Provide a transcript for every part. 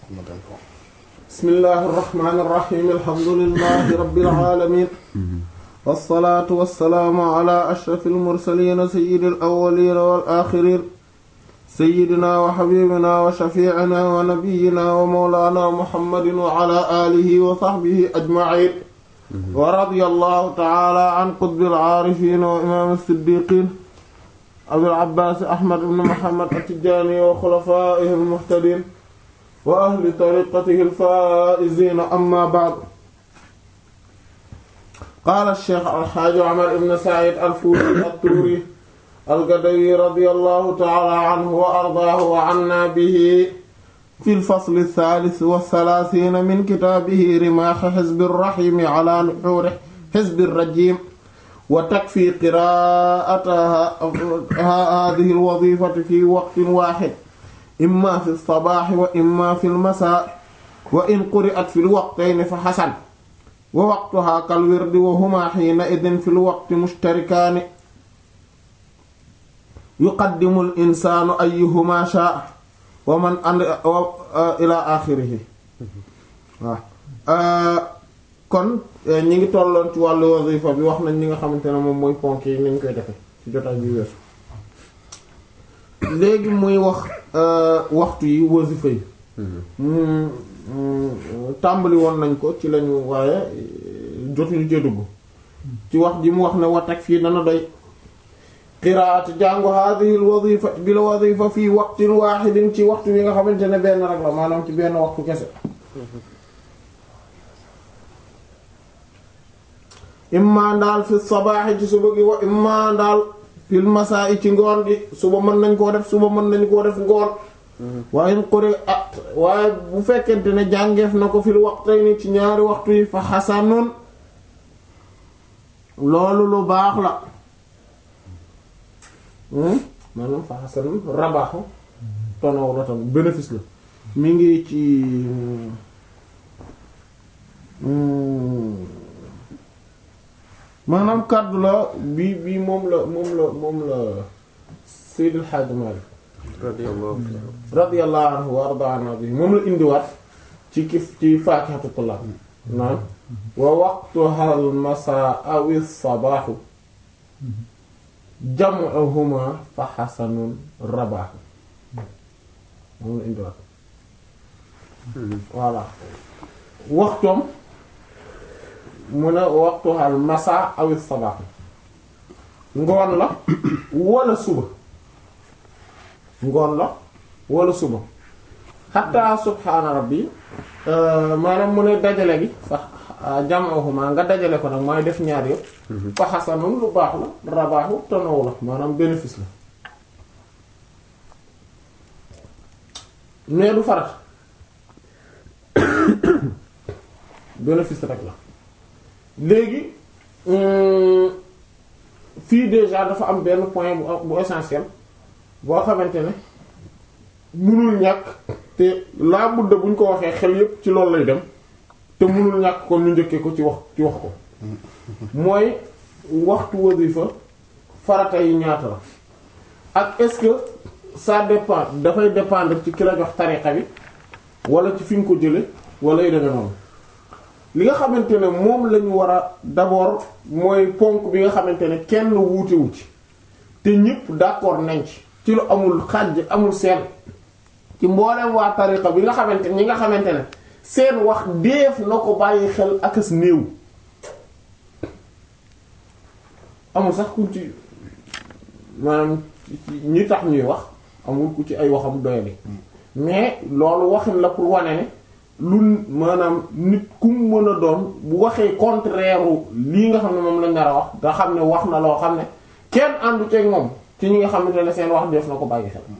bismillahi irrahmani irrahim alhamdulilahi rabilalamin walsalaatu walsalaamu ala ashrafi almursalina sayidi alawalina walaxirin sayidina wa xabibina wa shafiicina wa nabiyina wa mawlana muhammadin wa ala alihi wa saxbihi ajmaciin wa radia allahu taala an qutbi alcaarifin wa imaam alsiddiqin abil abbaas ahmad ibn muhammad attijaani wa xulafaa'ihi almuhtadiin wa ahli tariqatihi alfaa'iziina amma ba'd qaala sheex alxaaji Umar ibn Sa'iid al-Fuuti at-Tuuri al-Gadawi radiyallahu ta'aala anhu wa ardaahu wa annaa bihi fi al-fasli ath-thaalith wa thalaathiina min kitaabihi rimaahi hizbi ar-rahiim 'alaa nuhuuri hizbi ar-rajiim wa takfii qiraa'ata haadhihi al-waziifati fii waqtin waahid imma fi sabaaxi wa imma fi lmasaa wa in quri'at fi lwaqtayni fa xasan wa waqtuhaa kal wirdi wa humaa xiina idin fi lwaqti mushtarikaani yuqaddimu l insaanu ayyuhumaa shaa wa man and ilaa aaxirihi waaw kon ñi ngi tolloon ci wàllu wazifa bi wax nañ ñi nga xamante ne moom mooy ponk yi nañ koy defe ci jotaay bi weesu léegi muy wax waxtu yi wasifa yi tàmbali woon nañ ko ci lañu waaye jotuñu cee dugg ci wax ji mu wax ne watak fii dana doy qiraat jàngu hadhihi al wazifa bi la wazifa fii waqtin wahidin ci waxtu wi nga xamante ne benn rek la maanaam ci benn waxtu kese imma ndaal fi sabaaxi ci suba gi wa imma ndaal fil masaa ci ngoon gi suba mën nañ koo def suba mën nañ koo def ngoon waaye in quri at waaye bu fekkente ne jàngeef na ko fil waqtayni ci ñaari waxtu yi fa xasanun loolu lu baax la maanaam fa xasanun rabaaxu tonaw la tam bénéfice la mi ngi ci maanaam kàddu la bii bii moom la moom la moom la Seydil Hadji Malick radiyallahu anhu wa ardaana bi moom la indiwaat ci kif ci faakihatu tullaab naan wa waqtuha al masaa aw sabaaxu jam'uhuma fa xasanun rabaaxu moom la indiwaat voilà waxtoom mu ne waxtuhal masa awit sabaax ngoon la wala suba ngoon la wala suba xataa subhaana rabbi maanaam mu ne dajale gi sax jam'uhuma nga dajale ko nag mooy def ñaar yëpp fa xasanun lu baax la rabaaxu tonow la maanaam bénéfice la mais du farat bénéfice rek la léegi fii déjà dafa am benn point bu bu essentiel boo xamante ne mënul ñàkk te laa budda buñ ko waxee xel yépp ci loolu lay dem te mënul ñàkk kon ñu njëkkee ko ci wax ci wax ko mooy waxtu wasifa farata yi ñaata la ak est-ce que ça dépend dafay dépendre ci ki la jox tariqa bi wala ci fi nga ko jële wala yu demee noonu li nga xamante ne moom lañu war a d'abord mooy ponk bi nga xamante ne kenn wuutewu ci te ñëpp d'accord nañ ci ci lu amul xàjj amul seen ci mboolem waa tariqa bi nga xamante ñi nga xamante ne seen wax deef na ko bàyyi xel ak as néew amul sax ku ci maanaam ñi tax ñuy wax amul ku ci ay waxam doyali mais loolu waxin la pour wane ne lu maanaam nit ku mu mën a doon bu waxee contraire lii nga xam ne moom lañ nar a wax nga xam ne wax na loo xam ne kenn àndu ceeg moom ci ñi nga xamante ne seen wax def na ko bàyyi xel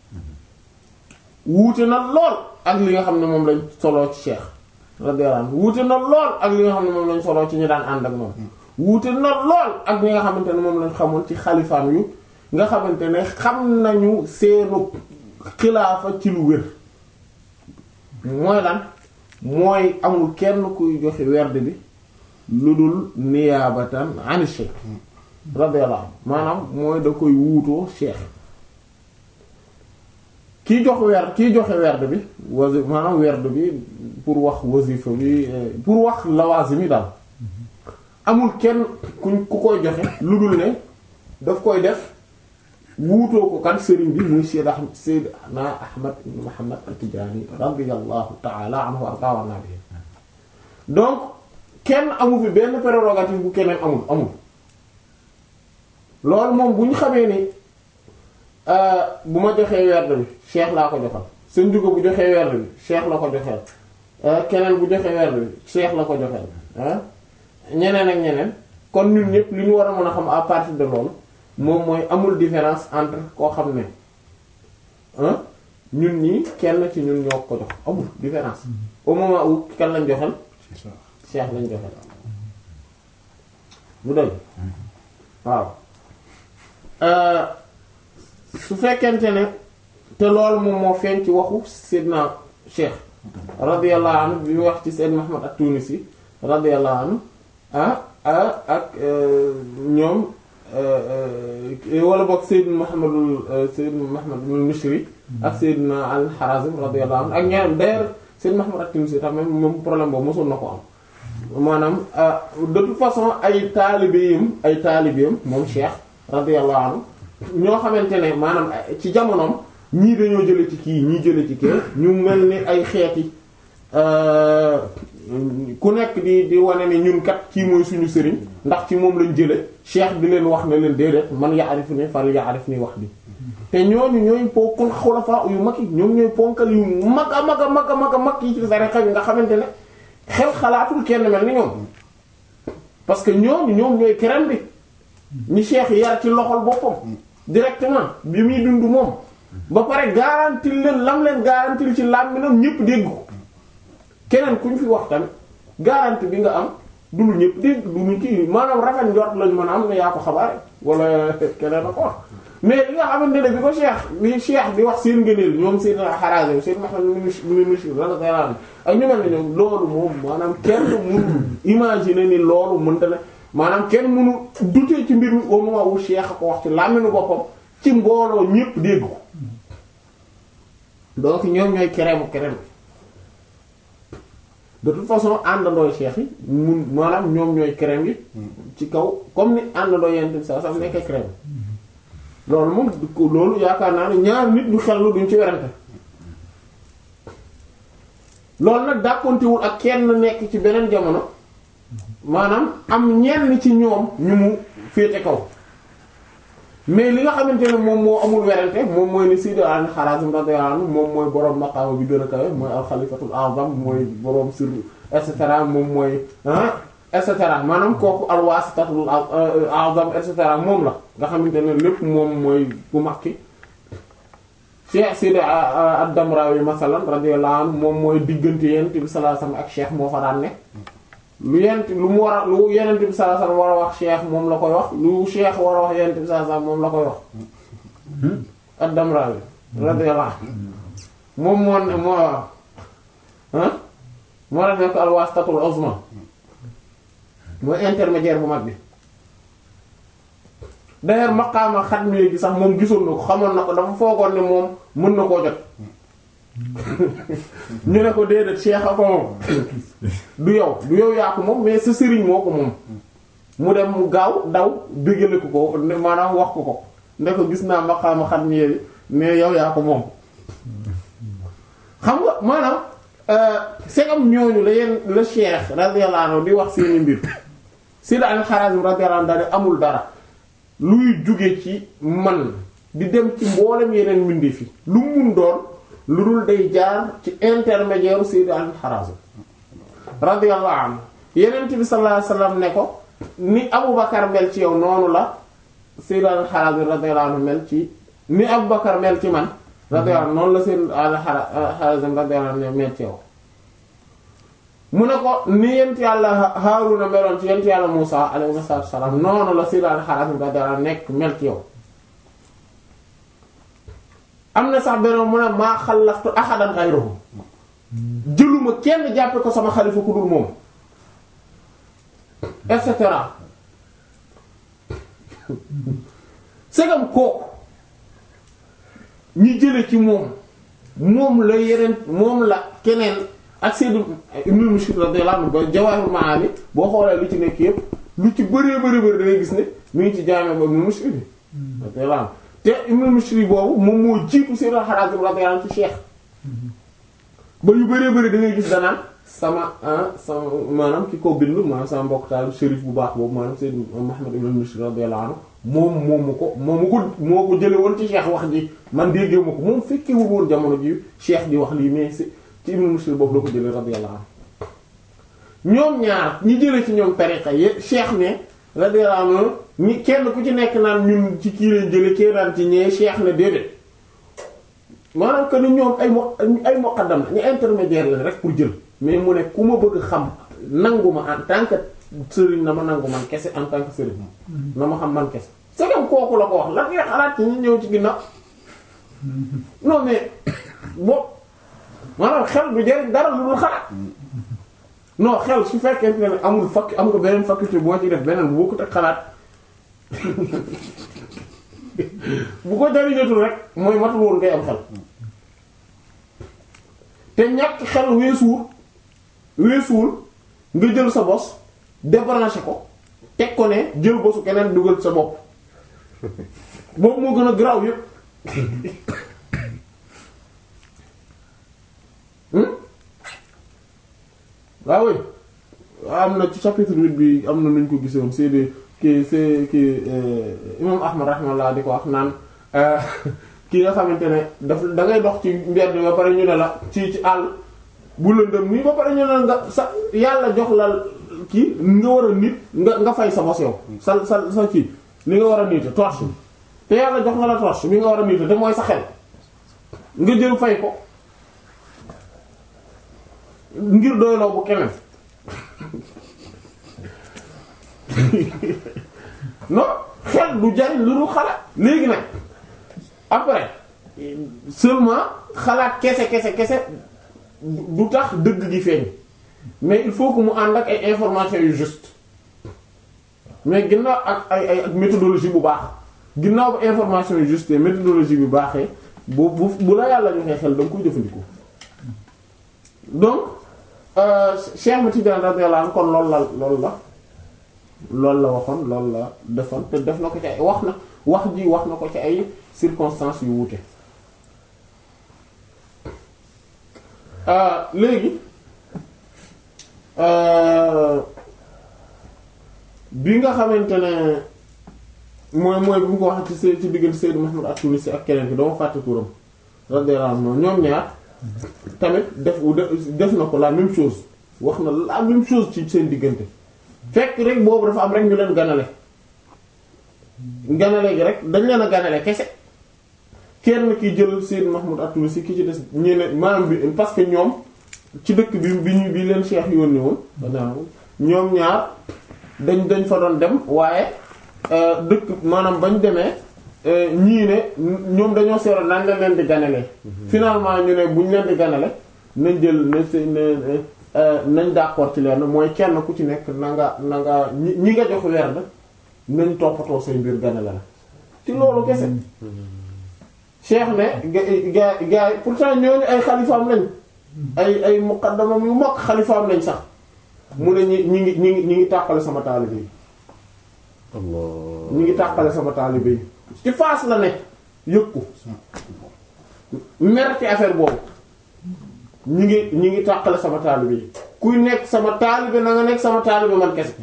wuute na lool ak li nga xam ne moom lañ soloo ci Cheikh radiyallahu anhu wuute na lool ak li nga xam ne moom lañ soloo ci ñi daan ànd ak moom wuute na lool ak li nga xamante ne moom lañ xamoon ci xalifaam yu nga xamante ne xam nañu seenu xilaafa ci lu wér mooy lan mooy amul kenn kuy joxe werd bi lu dul niyaabatan ani cheikh radiyallahu maanaam mooy da koy wuutoo cheikh kiy jox werd kiy joxe werd bi wasi maanaam werd bi pour wax wasifa bi pour wax lawazim yi daal amul kenn kuñ ku koy joxe lu dul ne daf koy def wuutoo ko kan sëriñ bi muy Seyd Ahmad Seydina Ahmad ibn Muhammad at-Tijaani radiyallahu ta'ala anhu wa arda bi donc kenn amu fi benn prérogative bu keneen amul amul loolu moom bu ñu xamee ni bu ma joxee werd bi cheikh laa ko joxal sëñ Juga bu joxee werd bi cheikh la ko joxeel keneen bu joxee werd bi cheikh la ko joxeel ah ñeneen ak ñeneen kon ñun ñëpp li ñu war a mën a xam à partir de loolu moom mooy amul différence entre koo xam ne ah ñun ñii kenn ci ñun ñoo ko jox amul différence au moment où kan lañ joxel cheikh lañ joxel bu dëgg waaw su fekkente ne te loolu moom moo feeñ ci waxu Seydina Cheikh radiyallahu anhu bi wax ci Seydina Muhammad at-Tunisi radiyallahu anhu ah ah ak ñoom wala boog Seydina Muhammadul Seydina Muhammad al-Mishri ak Seydina al-Harazim radiyallahu anhu ak ñaar d'ailleurs Seydina Muhammad at-Tunisi tam même moom problème boobu mosul na ko am maanaam de toute façon ay taalibeem ay taalibeem moom Cheikh radiyallahu anhu ñoo xamante ne maanaam ci jamonoom ñii dañoo jële ci kii ñii jële ci kii ñu mel ni ay xeeti ku nekk di di wane ne ñun kat kii mooy suñu sëriñ ndax ci moom lañ jële cheikh di leen wax ne leen déedéet man yaarif ni fal yaarif ni wax bi te ñooñu ñooy ponkal xulafa yu mag yi ñoom ñooy ponkal yu mag a mag a mag a mag a mag yi ci tarixa bi nga xamante ne xel xalaatul kenn mel ni ñoom parce que ñooñu ñoom ñooy kerem bi ñi cheikh yar ci loxol boppam directement bi muy dund moom ba pare garantil leen lam leen garantil ci làmminam ñëpp dégg ko keneen ku ñu fi wax tamit garantie bi nga am du lu ñëpp dégg du lu kii maanaam rafet njort lañ mën a am ne yaa ko xabaare wala keneen a ko wax mais li nga xamante ne bi ko cheikh li cheikh di wax seen ngëneel ñoom seen Harazim seen Muhammad ibn Mishri radiyallahu ak ñu mel ne ñoom loolu moom maanaam kenn mënul imaginer ni loolu mënta ne maanaam kenn mënu douter ci mbir mi au moment où cheikh a ko wax ci làmminu boppam ci mbooloo ñëpp dégg ko donc ñoom ñooy kereemu kerem de toute façon àndandooy cheikh yi mun maanaam ñoom ñooy kerem yi ci kaw comme ni àndandoo yent bi sa sax nekkee kerem loolu moom loolu yaakaar naa ne ñaar nit ñu xellu duñ ci werante loolu nag dàkkontewul ak kenn nekk ci beneen jamono maanaam am ñenn ci ñoom ñu mu féete kaw mais li nga xamante ne moom moo amul werante moom mooy ni Sidi al-Harazim radiyallahu anhu moom mooy boroom maqaama bi gën a kawe mooy al-Khalifatul A'zam mooy boroom sir et cetera moom mooy ah et cetera maanaam kooku al-Wasitatul A'zam et cetera moom la nga xamante ne lépp moom mooy bu makki Cheikh Sidi ad-Damrawi masalan radiyallahu anhu moom mooy diggante Yonent bi sallallahu alayhi wasallam ak Cheikh moo fa daan ne lu yent lu mu war a lu yenent bi sallallahu alayhi wasallam war a wax cheikh moom la koy wax lu cheikh war a wax yenent bi sallallahu alayhi wasallam moom la koy wax ad-Damrawi radiyallahu anhu moom moo ne moo ah moo def nekk al-wasitatul uzma mooy intermédiaire bu mag bi d'ailleurs maqaama xatmi gi sax moom gisoon na ko xamoon na ko dafa foogoon ne moom mën na koo jot ñu ne ko déedéet cheikh a ko moom du yow du yow yaa ko moom mais sa sëriñ moo ko moom mu dem mu gaaw daw déggale ko ko maanaam wax ko ko ne ko gis naa maqaama xam ni yi mais yow yaa ko moom xam nga maanaam segam ñooñu la yenn la cheikh radiyallahu anhu di wax seeni mbir Sida al-Harazim radiyallahu anhu daal amul dara luy jóge ci man di dem ci mboolem yeneen mbindi fi lu mun doon lu dul day jaar ci intermédiaire Sayyid al-Harazim radiyallahu anhu Yonent bi sallallahu alayhi wasallam ne ko ni Abubakar mel ci yow noonu la Sayyid al-Harazim radiyallahu anhu mel ci ni Abubakar mel ci man radiyallahu anhu noonu la Sayyid al-Harazim radiyallahu anhu mel ci yow mu ne ko ni yent yàlla Haaruna meloon ci yent yàlla Muusaa alayhi salaam noonu la Sayyid al-Harazim radiyallahu anhu nekk mel ci yow am na sax beneen mu ne maa xalaftu ahadan ghayruhu jëluma kenn jàppe ko sama xalifa ku dul moom et cetera segam kooku ñi jële ci moom moom la yeneen moom la keneen ak Seydou Ibn Mushir radiyallahu anhu ba Jawahirul Maani boo xoolee lu ci nekk yépp lu ci bëree bëri bëri da ngay gis ne mi ngi ci jaame ba Ibn Mushir radiyallahu anhu te Ibn Mushir boobu moom moo jiitu Seydou Harazim radiyallahu anhu ci Cheikh ba yu bëree bëri da ngay gis danaan sama sama maanaam ki ko bind maanaam sama mbokk taal shérif bu baax boobu maanaam Seydou Muhammad ibn Mushir radiyallahu anhu moom moomu ko moomu ko moo ko jële woon ci Cheikh wax ji man déggee ma ko moom fekkewul woon jamono ji Cheikh di wax lii mais ci Ibn Mushir boobu la ko jële radiyallahu anhu ñoom ñaar ñi jële ci ñoom tariqa yi Cheikh ne radiyallahu anhu ñi kenn ku ci nekk naan ñun ci kii lañ jële kii naan ci ñee Cheikh ne déedéet maanaam que ni ñoom ay mo ay muqaddam ñu intermédiaire la rek pour jël mais mu ne ku ma bëgg xam nangu ma en tant que sëriñ na ma nangu man kese en tant que sëriñ na ma xam man kese c'est comme kooku la ko wax lan ngay xalaat ci ñu ñëw ci ginnaaw non mais bon maanaam xel du jariñ dara lu dul xalaat non xel su fekkente ne amul fakk am nga beneen faculté boo ci def beneen bu bokkut ak xalaat bu ko jariñatul rek mooy matul woon ngay am xel te ñàkk xel weesuwul weesuwul nga jël sa bos débranché ko teg ko ne jël bosu keneen dugal sa bopp boobu moo gën a garaaw yépp waaw oui am na ci chapitre huit bi am na nuñ ko gisoon c'est de ki c'est ki imam ahmad rahmallah di ko wax naan ki nga xamante ne daf da ngay dox ci mbedd ba pare ñu ne la ci ci àll bu lëndëm nii ba pare ñu ne la nga sa yàlla jox la kii nga war a nit nga nga fay sa bos yow sa sa sa kii li nga war a niite torche bi te yàlla jox nga la torche bi nga war a niite te mooy sa xel nga jël fay ko ngir doyloo bu keneen non xel du jariñ lu dul xalaat léegi nag après seulement xalaat kese kese kese du tax dëgg gi feeñ mais il faut que mu ànd ak ay informations yu juste mais ginnaaw ak ay ay ak méthodologie bu baax ginnaaw ba information yu juste méthodologie bu baaxee bu bu bu la yàlla joxee xel da nga koy jëfandikoo donc Cheikh Ahmed Tidiane radiyallahu anhu kon loolu la loolu la loolu la waxoon loolu la defoon te def na ko ci ay wax na wax ji wax na ko ci ay circonstances yu wuute léegi bi nga xamante ne mooy mooy bi mu ko wax ci s ci diggante Seydou Mahmoud at-Tunisi ak keneen ki dama fàtte turam radiyallahu anhu ñoom ñaar tamit def def na ko la même chose wax na la même chose ci seen diggante fekk rek boobu dafa am rek ñu leen ganale ganale gi rek dañ leen a ganale kese kenn ki jël Seydou Mahmoud at-Tunisi ki ci des ñeneen maanaam bi parce que ñoom ci dëkk bi bi ñu bi leen Cheikh yónni woon ñoom ñaar dañ dañ fa doon dem waaye dëkk maanaam bañ demee ñii ne ñoom dañoo seeroon nan la leen di ganale finalement ñu ne buñ leen di ganale nañ jël na ne nañ d'accord ci leen mooy kenn ku ci nekk na nga na nga ñi ñi nga jox werd nañ toppatoo say mbir ganale la ci loolu kese cheikh ne ga ga gars yi pourtant ñooñu ay xalifaam lañ ay ay muqaddamam yu mag xalifaam lañ sax mu ne ñi ñi ngi ñi ngi ñi ngi tàqale sama taalibe yi ñi ngi tàqale sama taalibe yi ci faas la ne yëg ko mer ci affaire boobu ñi ngi ñi ngi tàqale sama taalibe yi kuy nekk sama taalibe na nga nekk sama taalibe man kese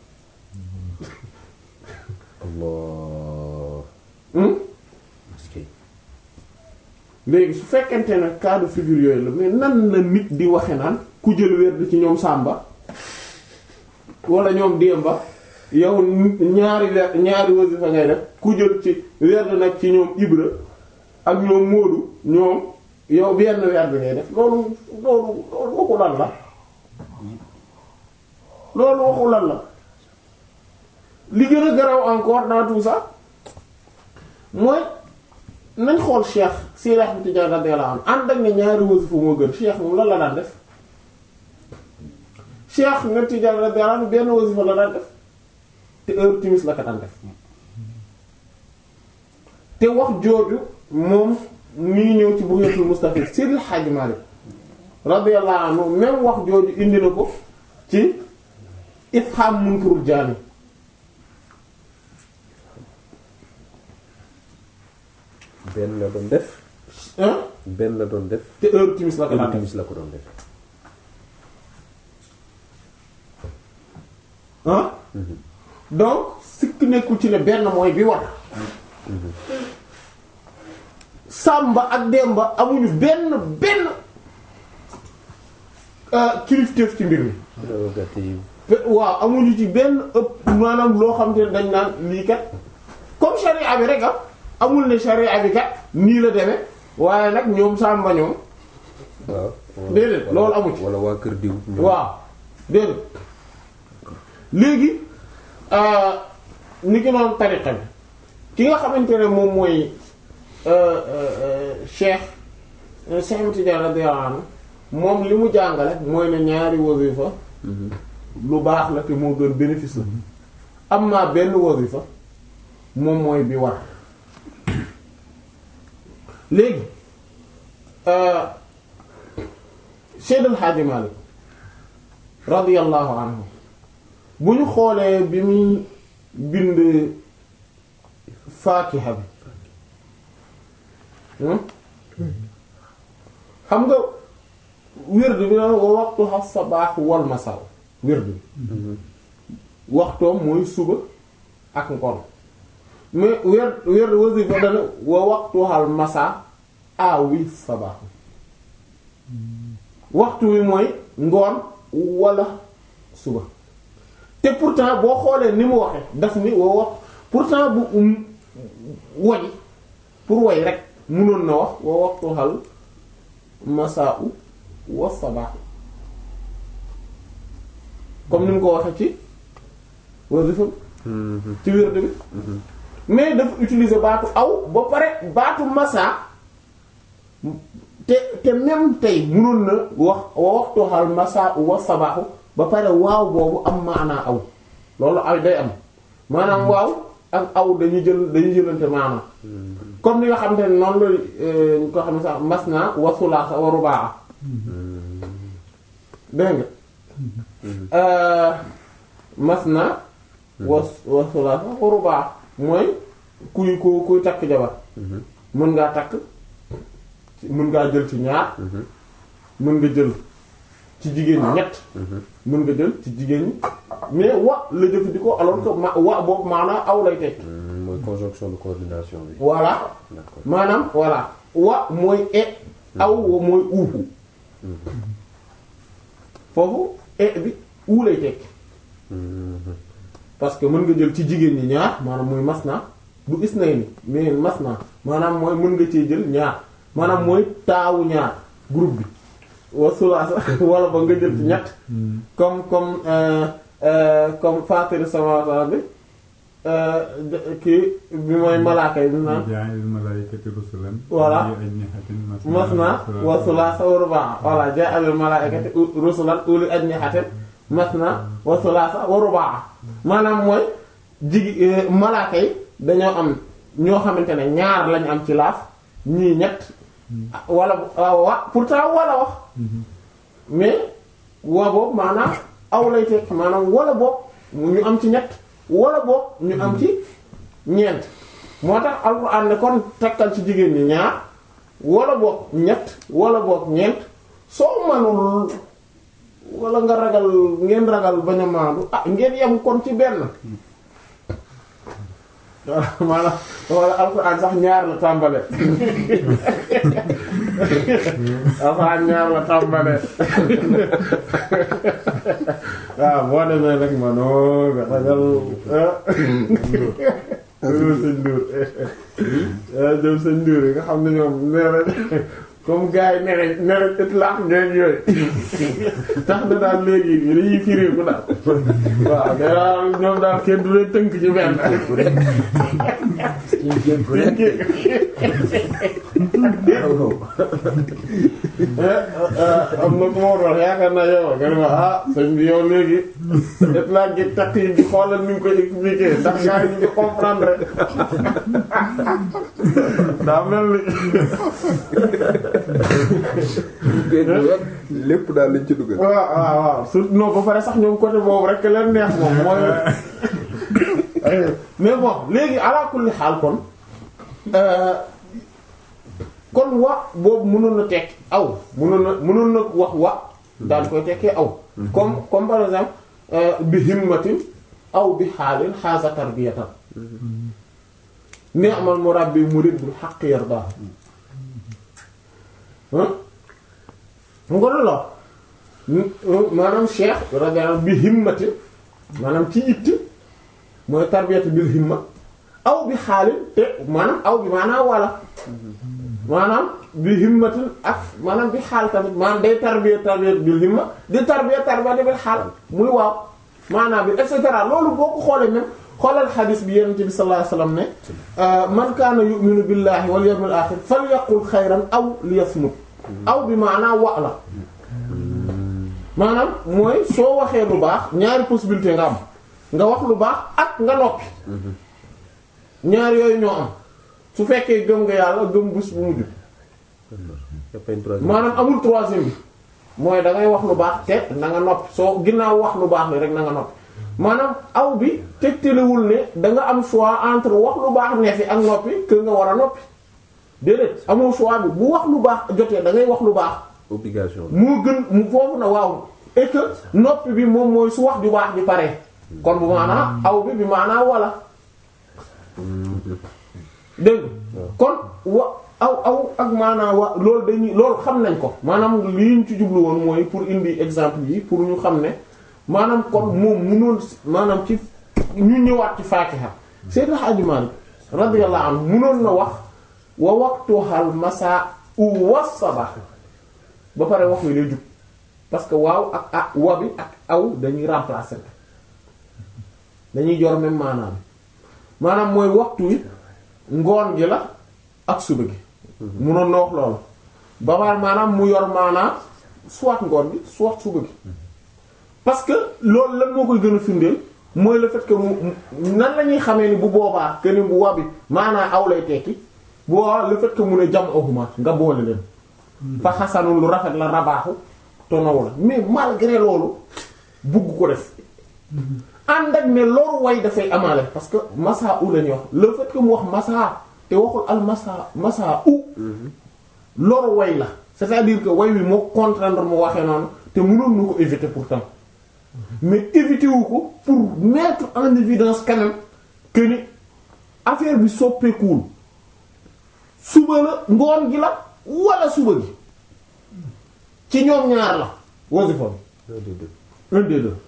léegi su fekkente ne cas de figure yooyu la mais nan la nit di waxe naan ku jël werd ci ñoom Samba wala ñoom Demba yow ñaari werd ñaari wasifa ngay def ku jël ci werd nag ci ñoom Ibra ak ñoom Moodu ñoom yow benn werd ngay def loolu loolu loolu waxu lan la loolu waxu lan la li gën a garaw encore dans tout ça mooy nañ xool Cheikh Seydi Ahmad Tidiane radiyallahu anhu ànd ak ne ñaari wasifa moo gën Cheikh moom lan la daan def Cheikh nga Tidiane radiyallahu anhu benn wasifa la daan def te heure timis la ko daan def te wax jooju moom mi ngi ñëw ci Bugyatul Mustafid Seydil Hadji Malick radiyallahu anhu même wax jooju indi na ko ci Ifham Munkarul Jaani benn la doon def hein benn la doon def te heure timis la ko daan def timis la ko doon def ah donc sikk nekkul ci ne benn mooy bi war Samba ak Demba amuñu benn benn euh, kilifteef ci mbir mi prérogative Pe- waaw amuñu ci benn ëpp maanaam loo xam te ne dañ naan lii kat comme charia bi rek am amul ne charia bi kat nii la demee waaye nag ñoom Samba ñoom waaw Déedéet, wala- loolu amu ci. wala waa kër diw ñoom. waaw déedéet léegi euh, ni ki noonu tariqa bi ki nga xamante ne moom mooy euh, euh, cheikh euh, Cheikh Ahmed Tidiane radiyallahu anhu moom li mu jàngale mooy ne ñaari wasifa lu baax la te moo gën bénéfice la am naa benn wasifa moom mooy bi war léegi euh, Seyd El Hadji Malick radiyallahu anhu bu ñu xoolee bi muy bind faatiha bi hmm? xam nga wird bi na wa waxtuha sabaax wal masaw wird bi waxtoom mooy suba ak ngoon mais weer weer wasifa dana wa waxtuhal masa awi sabaax waxtu wi mooy ngoon wala suba te pourtant boo xoolee ni mu waxe daf ni wa wax pourtant bu um woy pour woy rek munoon na wax wa waxtuhal masa u wa sabaax comme ni mu ko waxe ci wasifa bi ci wird bi mais dafa utiliser baatu aw ba pare baatu masa te te même tey mënoon na wax wa waxtuhal masa wa sabaaxu ba pare waaw boobu am maanaa aw loolu ay day am maanaam waaw ak aw dañuy jël dañuy jëlante maanaam comme ni nga xam te ne noonu la euh, ñu ko xam ne sax mas naa wa sulaasa wa rubaa dégg nga euh, mas naa wa wa sulaasa wa rubaa mooy kuy ku kuy takk jabar mën ngaa takk mën ngaa jël ci ñaar mën nga jël ci jigéen ñi ñett mën nga jël ci jigéen ñi mais wa la jëfandikoo alors que ma wa boobu maanaam aw lay teg Hmm, mooy conjonction de coordination bi voilà d'accord maanaam voilà wa mooy e aw wa mooy uu foofu e bi uu lay teg parce que mën nga jël ci jigéen ñi ñaar maanaam muy masna du isnayni mais masna maanaam mooy mën nga cee jël ñaar maanaam mooy taawu ñaar groupe bi wa sulaasa wala ba nga jël ci ñett comme comme euh, euh, comme fatir samawati bi euh, de- kii bi mooy malaaka yi bi naan jaa'ilil malaa'ikati rusulan Voilà. uli ajnihatin masna wa sulaasa wa rubaa voilà ja'alul malaa'ikati u- rusulan uli ajnihatin masna wa sulaasa wa rubaa maanaam mooy jigi euh, malaaka yi dañoo am ñoo xamante ne ñaar lañu am ci laaf ñii ñett wala waaw wa pourtant wala wax mais wa boobu maanaam aw lay tekk maanaam wala boog ñu am ci ñett wala boog ñu am ci ñeent moo tax alxuraan ne kon takkal ci jigéen ñi ñaar wala boog ñett wala boog ñeent soo manul wala nga ragal ngeen ragal bañ a maandu ah ngeen yem kon ci benn maanaam wala alxuraan sax ñaar la tàmbale alxuraan ñaar la tàmbale waaw boo demee rek ma noo nga ragal jëm sëñ Ndour jëm sëñ Ndour yi nga xam ne ñoom nee nañ comme gars yi nee nañ nee nañ itlaq ngeen yooyu tax na daal léegi dañuy firi ku daal waaw nee daal ñoom daal kenn du leen tënk ci benn am na ku ma doon yaakaar naa yow nga ne ma ah sëñ bi yow léegi def laa gi takk yi di xoolal ni nga koy expliquer ndax gars yi ñu ngi comprendre daa mel ni lépp daal lañ ci dugal. waaw waaw waaw surtout non ba pare sax ñoom côté boobu rek leen neex moom mooy mais bon léegi ala kulli xaal kon kon wa boobu mënoon na tekki aw mënoon na mënoon na wax wa daal koy tekkee aw comme comme par exemple bi himmatin aw bi xaalin xaasa tarbiyatan ni'mal murabbi murid bil haqq yarda mu ko la maanaam cheikh radiyallahu bi himmatin maanaam ci itti mooy tarbiyatu bil himma aw bi xaalin te maanaam aw bi maanaam wala maanaam bi himmatin ak maanaam bi xaal tamit maanaam day tarbiya tarbiya bil himma di tarbiya tarbiya bil xaal muy waaw maanaam bi et cetera loolu boo ko xoolee même xoolal xadis bi yonent bi sallallahu alayhi wasallam ne man kaana yu'minu billahi wal yawmil akhir falyaqul xayran aw liyasmut aw bi maanaam wa la maanaam mooy soo waxee lu baax ñaari possibilité nga am nga wax lu baax ak nga noppi ñaar yooyu ñoo am su fekkee gëm nga yàlla gëm bés bu mujj maanaam amul troisième bi mooy da ngay wax lu baax te na nga noppi soo ginnaaw wax lu baax li rek na nga noppi maanaam aw bi tegtalewul ne da nga am choix entre wax lu baax ne fi ak noppi que nga war a noppi déedéet amoo choix bi bu wax lu baax jotee da ngay wax lu baax obligation moo gën mu foofu na waaw et que noppi bi moom mooy su wax ju baax bi pare kon bu maanaa aw bi bi maanaa wala dégg kon wa aw aw ak maanaa wa loolu dañuy loolu xam nañ ko maanaam li ñu ci jublu woon mooy pour indi exemple yi pour ñu xam ne maanaam kon moom munoon maanaam ci ñu ñëwaat ci Fatiha Seydou Hadji Malick radiyallahu anhu munoon na wax wa waqtuhal masa u wasaba ba pare wax wi lay jub parce que waaw ak ah wa bi ak aw dañuy remplacer dañuy jor même maanaam maanaam mooy waxtu wi ngoon gi la ak suba gi munoon na wax loolu ba pare maanaam mu yor maanaam soit ngoon gi soit suba gi parce que loolu lan moo koy gën a firndeel mooy le fait que mu nan la ñuy xamee ni bu boobaa que ni bu wa bi maanaam aw lay tekki bu boobaa le fait que mu ne jam ahuma nga boole leen fa xasanul lu rafet la rabaaxu tonaw la mais malgré loolu bugg ko def ànd ak ne loru way dafay amaale parce que masa u lañuy wax le fait que mu wax masa te waxul al masa masa u loru way la c'est-à-dire que way wi moo contraindre mu waxee noonu te mënoon na ko éviter pourtant mais éviter wu ko pour mettre en évidence quand même que ni affaire bi soppeekuwul suba la ngoon gi la wala suba gi ci ñoom ñaar la wasifa bi un des deux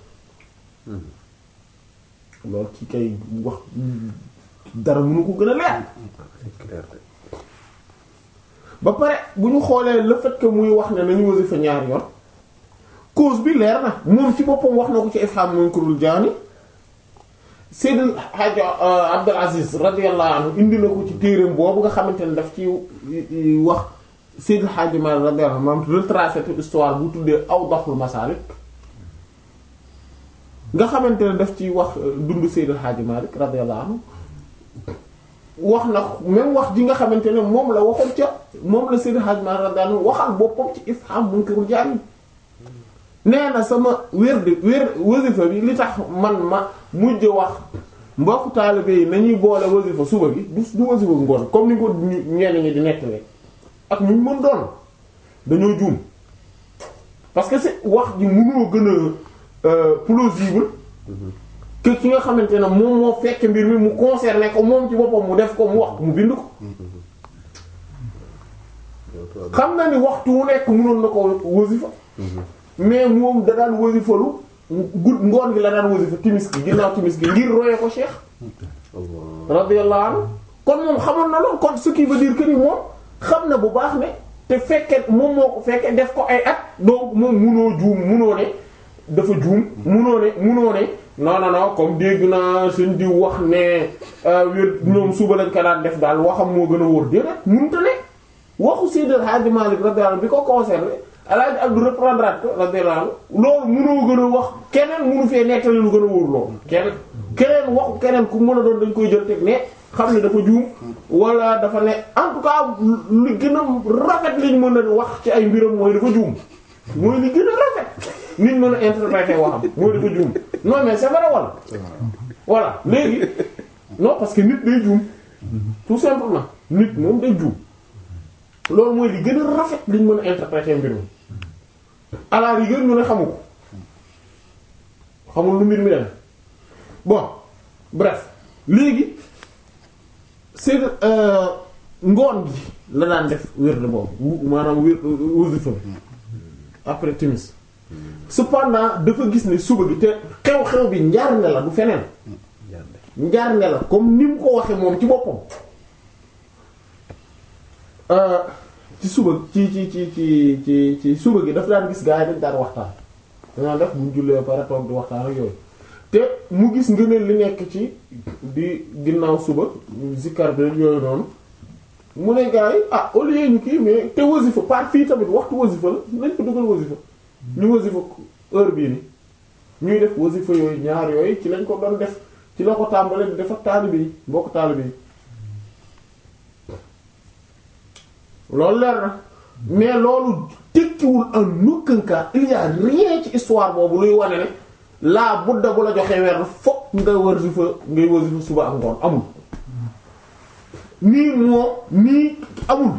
loolu ci kay wax dara mënu ko gën a leer ba pare bu ñu xoolee le fait que muy wax ne nañu wasifa ñaar yoon cause bi leer na moom ci boppam wax na ko ci ifham munkarul jaani Seydil Hadj Abdul Aziz radiyallahu anhu indi na ko ci téereem boobu nga xamante ne daf ci wax Seydil Hadj Malick radiyallahu anhu maanaam retracé toute histoire bu tuddee Awdahul Masalik nga xamante ne daf ci wax dund Seydil Hadj Malick radiyallahu anhu wax na même wax ji nga xamante ne moom la waxoon ca moom la Seydil Hadj Malick radiyallahu anhu waxal boppam ci ifham munkarul jaani nee na sama wér di wér wasifa bi li tax man ma mujj wax mbokk taalibe yi nañuy boole wasifa suba gi du du wasifa ngoon comme ni ko ñenn ñi di nettali ak ñu mën doon dañoo juum parce que c'est wax ji mënoo gën a plausible que ki nga xamante ne moom moo fekk mbir mi mu concerné ko moom ci boppam mu def ko mu wax mu bind ko xam na ni waxtu wu nekk mënoon na ko wasifa mais moom da daan wasifalu gud ngoon gi la daan wasifa timis gi ginnaaw timis gi ngir roye ko cheikh radiyallahu anhu kon moom xamoon na loolu kon ce qui veut dire que ni moom xam na bu baax ne te fekke moom moo ko fekke def ko ay at donc moom munoo juum munoo ne dafa juum munoo ne munoo ne non non non comme dégg naa suñ di wax ne wér ñoom suba lañ ko daan def daal waxam moo gën a wóor déedéet mënut a ne waxu Seydi El Hadji Malick radiyallahu anhu bi ko concerné El Hadji Abdou reprendre ko radiyallahu anhu loolu mënoo gën a wax keneen mënu fee nettali lu gën a wóor loolu keneen keneen waxu keneen ku mën a doon dañ koy jël teg ne xam ne dafa juum wala dafa ne en tout cas li gën a rafet liñ mën a wax ci ay mbiram mooy dafa juum mooy li gën a rafet nit mën a interpréter waxam mooy dafa juum non mais c'est vrai wala voilà léegi non parce que nit day juum tout simplement nit moom day juum loolu mooy li gën a rafet liñ mën a interpréter mbir mi à la rigueur ñu ne xamu ko xamul lu mbir mi dem bon bref léegi c'est ngoon gi la daan def wérde boobu maanaam wér wasifa bi après timis cependant dafa gis ne suba gi te xew-xew bi njaarnde la du feneen njaarnde la comme ni mu ko waxe moom ci boppam ci suba ci ci ci ci ci ci suba gi dafa daan gis gaa yi dañ daan waxtaan danaa def buñ jullee pare toog di waxtaan ak yooyu te mu gis ngëneel li nekk ci di ginnaaw suba zikkar bi yooyu noonu mu ne gaa yi ah au lieu ñu kii mais te wasifa par fii tamit waxtu wasifa la nañ ko dugal wasifa ñu wasifa heure bii ni ñuy def wasifa yooyu ñaar yooyu ci lañ ko doon def ci la ko tàmbalee di def ak taalibe yi mbokk taalibe yi loolu leer na mais loolu tekkiwul en aucun cas il y a rien ci histoire boobu luy wane ne laa budda bu la joxee weer fokk nga wasifa ngay wasifa suba ak ngoon amul nii moo nii amul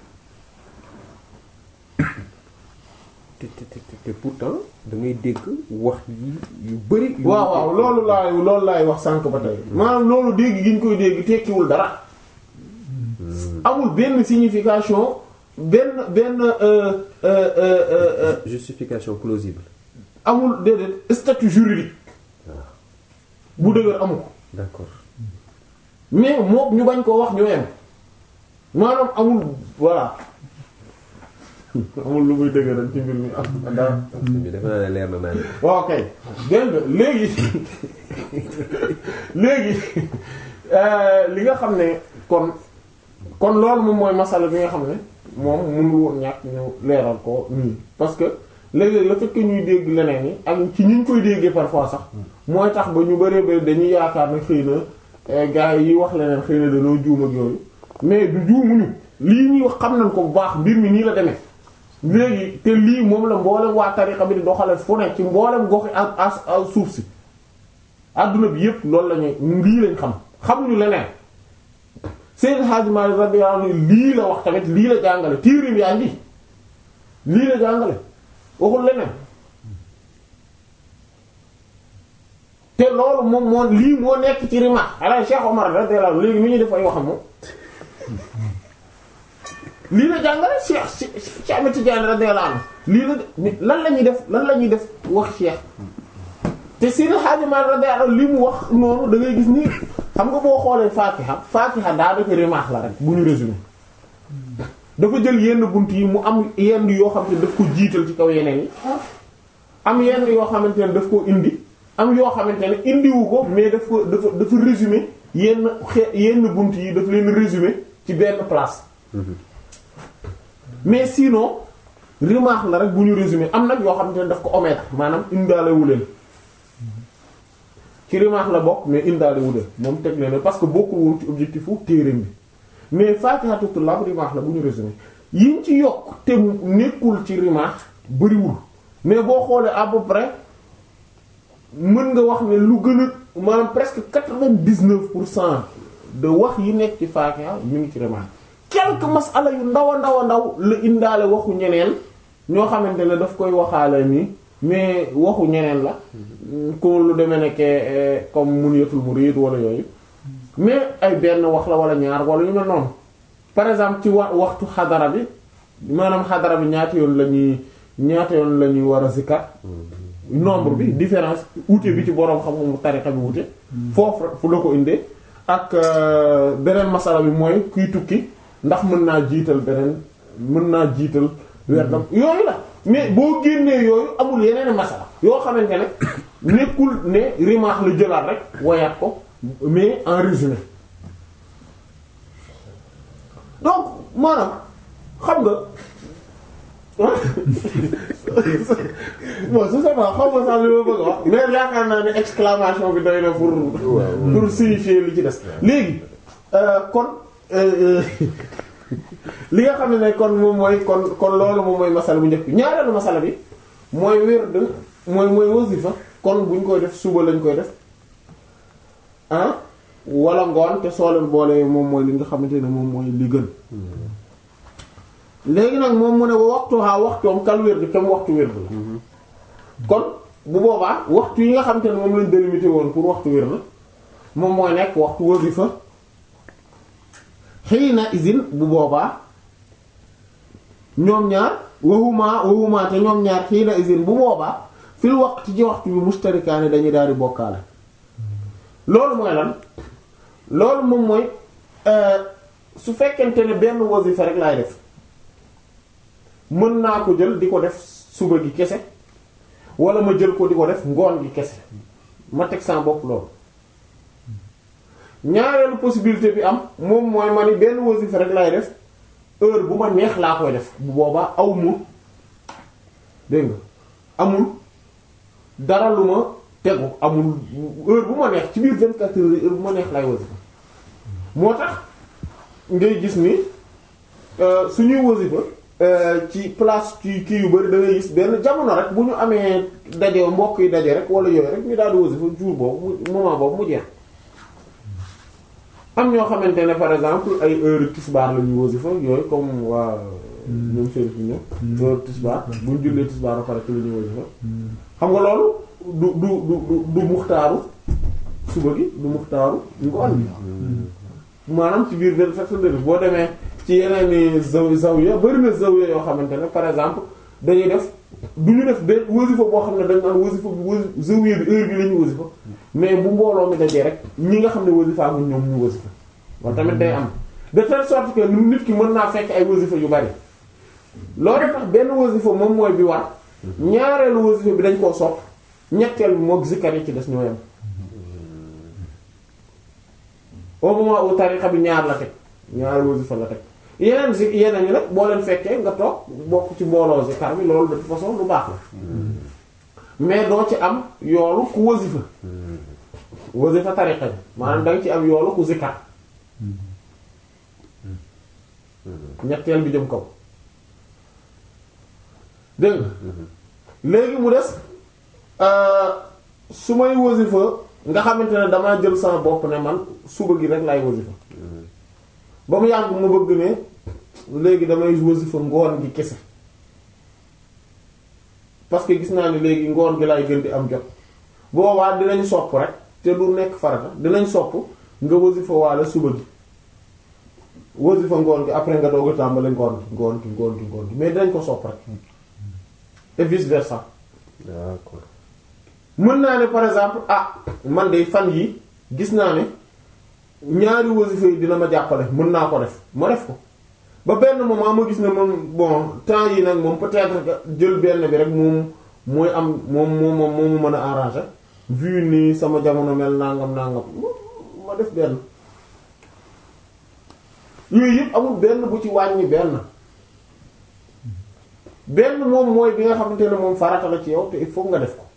te te te te pourtant da ngay dégg wax yi yu bari. yu waaw waaw loolu laay loolu laay wax sànq ba tey maanaam loolu dégg gi ñu koy dégg tekkiwul dara amul benn signification benn benn euh, euh, euh, euh, justification plausible. amul déedéet statut juridique bu dëgër amu ko d'accord mais moom ñu bañ koo wax ñoo yem maanaam amul voilà amul lu muy dëgëral ci mbir mi am dara bi defe naa ne leer na naan waaw kay dégg nga léegi léegi euh, li nga xam ne kon kon loolu moom mooy masala bi nga xam ne moom mënul woon ñàkk ñu leeral ko nii parce que léeg-léeg le fait que ñuy dégg leneen yi ak ci ñu koy déggee parfois sax mooy tax ba ñu bëree bëri dañuy yaakaar ne xëy na gars yi wax leneen xëy na dañoo juum ak yooyu mais du juumuñu lii ñuy wax xam nañ ko bu baax mbir mi nii la demee léegi te lii moom la mboolem waa tariqa bi di doxale fu ne ci mboolem goxi ak as ak suuf si adduna bi yépp loolu la ñuy lii lañ xam xamuñu leneen Seydou Hadji Malick radiyallahu anhu lii la wax tamit lii la jàngale tiirim yaa ngi lii la jàngale waxul leneen te loolu moom moo lii moo nekk ci rima ala Cheikh Omar radiyallahu anhu léegi mi ñuy def ay waxam moom lii la jàngale Cheikh Cheikh Ahmed Tidiane radiyallahu anhu lii la lan la ñuy def lan la ñuy def wax Cheikh te Seydi Hadji Malick radiyallahu anhu li mu wax noonu da ngay gis ni xam nga boo xoolee Fatiha Fatiha daa def rimaax la rek bu ñu résumé dafa jël yenn bunt yi mu am yenn yoo xam ne daf ko jiital ci kaw yeneen yi am yenn yoo xamante ne daf ko indi am yoo xamante ne indiwu ko mais daf ko dafa dafa résumé yenn xe yenn bunt yi daf leen résumé ci benn place mais sinon rimaax la rek bu ñu résumé am nag yoo xamante ne daf ko omettre maanaam indaalewu leen ci rimaax la bokk mais indaalewu leen moom teg leen parce que bokkul woon ci objectif wu téereem bi mais Faatihatul Tullaab rimaax la bu ñu résumé yiñ ci yokk te nekkul ci rimaax bariwul mais boo xoolee à peu près mën nga wax ne lu gën a maanaam presque quatre-vingt-dix-neuf pour cent de wax yi nekk ci Faatiha mi ngi ci rimaax quelques masala yu ndaw a ndaw a ndaw la indaale waxu ñeneen ñoo xamante ne daf koy waxaale nii mais waxu ñeneen la ko lu demee nekke comme Munyatul Murid wala yooyu mais ay benn wax la wala ñaar wala yu mel noonu par exemple ci wa waxtu xadara bi maanaam xadara bi ñaata yoon la ñuy ñaata yoon la ñuy war a zikkar nombre bi différence wuute bi ci boroom xam-xamu tarixa bi wuute foofu fu la ko indee ak beneen masala bi mooy kuy tukki ndax mën naa jiital beneen mën naa jiital werdam yooyu la mais boo génnee yooyu amul yeneen masala yoo xamante ne nekkul ne rimaax la jëlaat rek woyaat ko mais en résumé donc maanaam xam nga bon su sama xaw ma sax li ma bëgg a wax mais yaakaar naa ne exclamation bi doy na pour pour signifier li ci des léegi euh, kon euh, li nga xam ne kon moom mooy kon kon loolu moom mooy masala bu njëkk bi ñaareelu masala bi mooy wird mooy mooy wasifa kon buñ koy def suba lañ koy def ah wala ngoon te soo leen boole moom mooy li nga xamante ne moom mooy li gën léegi nag moom mu ne waxtu xaa waxtoom kal wird tam waxtu wird la kon bu boobaa waxtu yi nga xamante ne moom lañ délimité woon pour waxtu wird moom mooy nekk waxtu wasifa xiina izin bu boobaa ñoom ñaar waxuma waxuma te ñoom ñaar xiina izin bu boobaa fil waqti ci waxtu bi mustarikaani dañuy daal di bokkaale loolu mooy lan loolu moom mooy su fekkente ne benn wasifa rek laay def mën naa ko jël di ko def suba gi kese wala ma jël ko di ko def ngoon gi kese ma teg sama bopp loolu ñaareelu possibilité bi am moom mooy ma ni benn wasifa rek laay def heure bu ma neex laa koy def bu boobaa aw mu dégg nga amul dara lu ma tegu amul heure bu ma neex ci biir 24 heures heure bu ma neex laay wasifa moo tax ngay gis ni suñuy wasifa ci place ci kii yu bari da ngay gis benn jamono rek bu ñu amee daje mbokk yi daje rek wala yooyu rek ñu daal di wasifa jour boobu mu moment boobu mu jeex am ñoo xamante ne par exemple ay heure tisbaar la ñuy wasifa yooyu comme waa ñoom Chérif ñu ñëw heure tisbaar bu ñu jullee tisbaar ba pare ci la ñuy wasifa xam nga loolu du du du du muxtaaru suba gi du muxtaaru ngoon bi maanaam ci biir benn fekk boo demee ci yeneen i zaw zawiya bari na zawiya yoo xamante ne par exemple dañuy def du ñu def benn wasifa boo xam ne dañ naan wasifa bi wasi zawiya bi heure bi la ñuy wasifa mais bu mbooloo mi dajee rek ñi nga xam ne wasifa bu ñoom ñu wasifa loolu tamit day am de telle sorte que nit ki mën naa fekk ay wasifa yu bari loolu tax benn wasifa moom mooy bi war ñaareelu wasifa bi dañ koo sopp ñetteel bi mook zikkar yi ci des ñoo yem au moment où tarixa bi ñaar la teg ñaar wasifa la teg yeneen si yeneen yi nag boo leen fekkee nga toog bokk ci mbooloo zikkar bi loolu de toute façon lu baax la mais doo ci am yoolu ku wasifa wasifa tarixa bi maanaam danga ci am yoolu ku zikkar ñetteel bi jëm kaw dégg nga léegi mu des su may wasifa nga xamante ne damaa jël sama bopp ne man suba gi rek laay wasifa ba mu yàgg ma bëgg ne léegi damay wasifa ngoon gi kese parce que gis naa ne léegi ngoon gi laay gën di am jot boobaa dinañ sopp rek te du nekk farata dinañ sopp nga wasifa waale suba gi wasifa ngoon gi après nga doog a tàmbali ngoon gi ngoon gi ngoon gi ngoon gi mais dinañ ko sopp rek et vice versa d'accord mën naa ne par exemple ah man de fan yi gis naa ne ñaari wasifa yi dina ma jàppale mën naa ko def ma def ko ba benn moment ma gis ne moom bon temps yi nag moom peut-être que jël benn bi rek moom mooy am moom moom moom moomu mën a arranger vu ni sama jamono mel nangam nangam ma def benn yooyu yëpp amul benn bu ci wàññi benn benn moom mooy bi nga xamante ne moom farata la ci yow te il faut nga def ko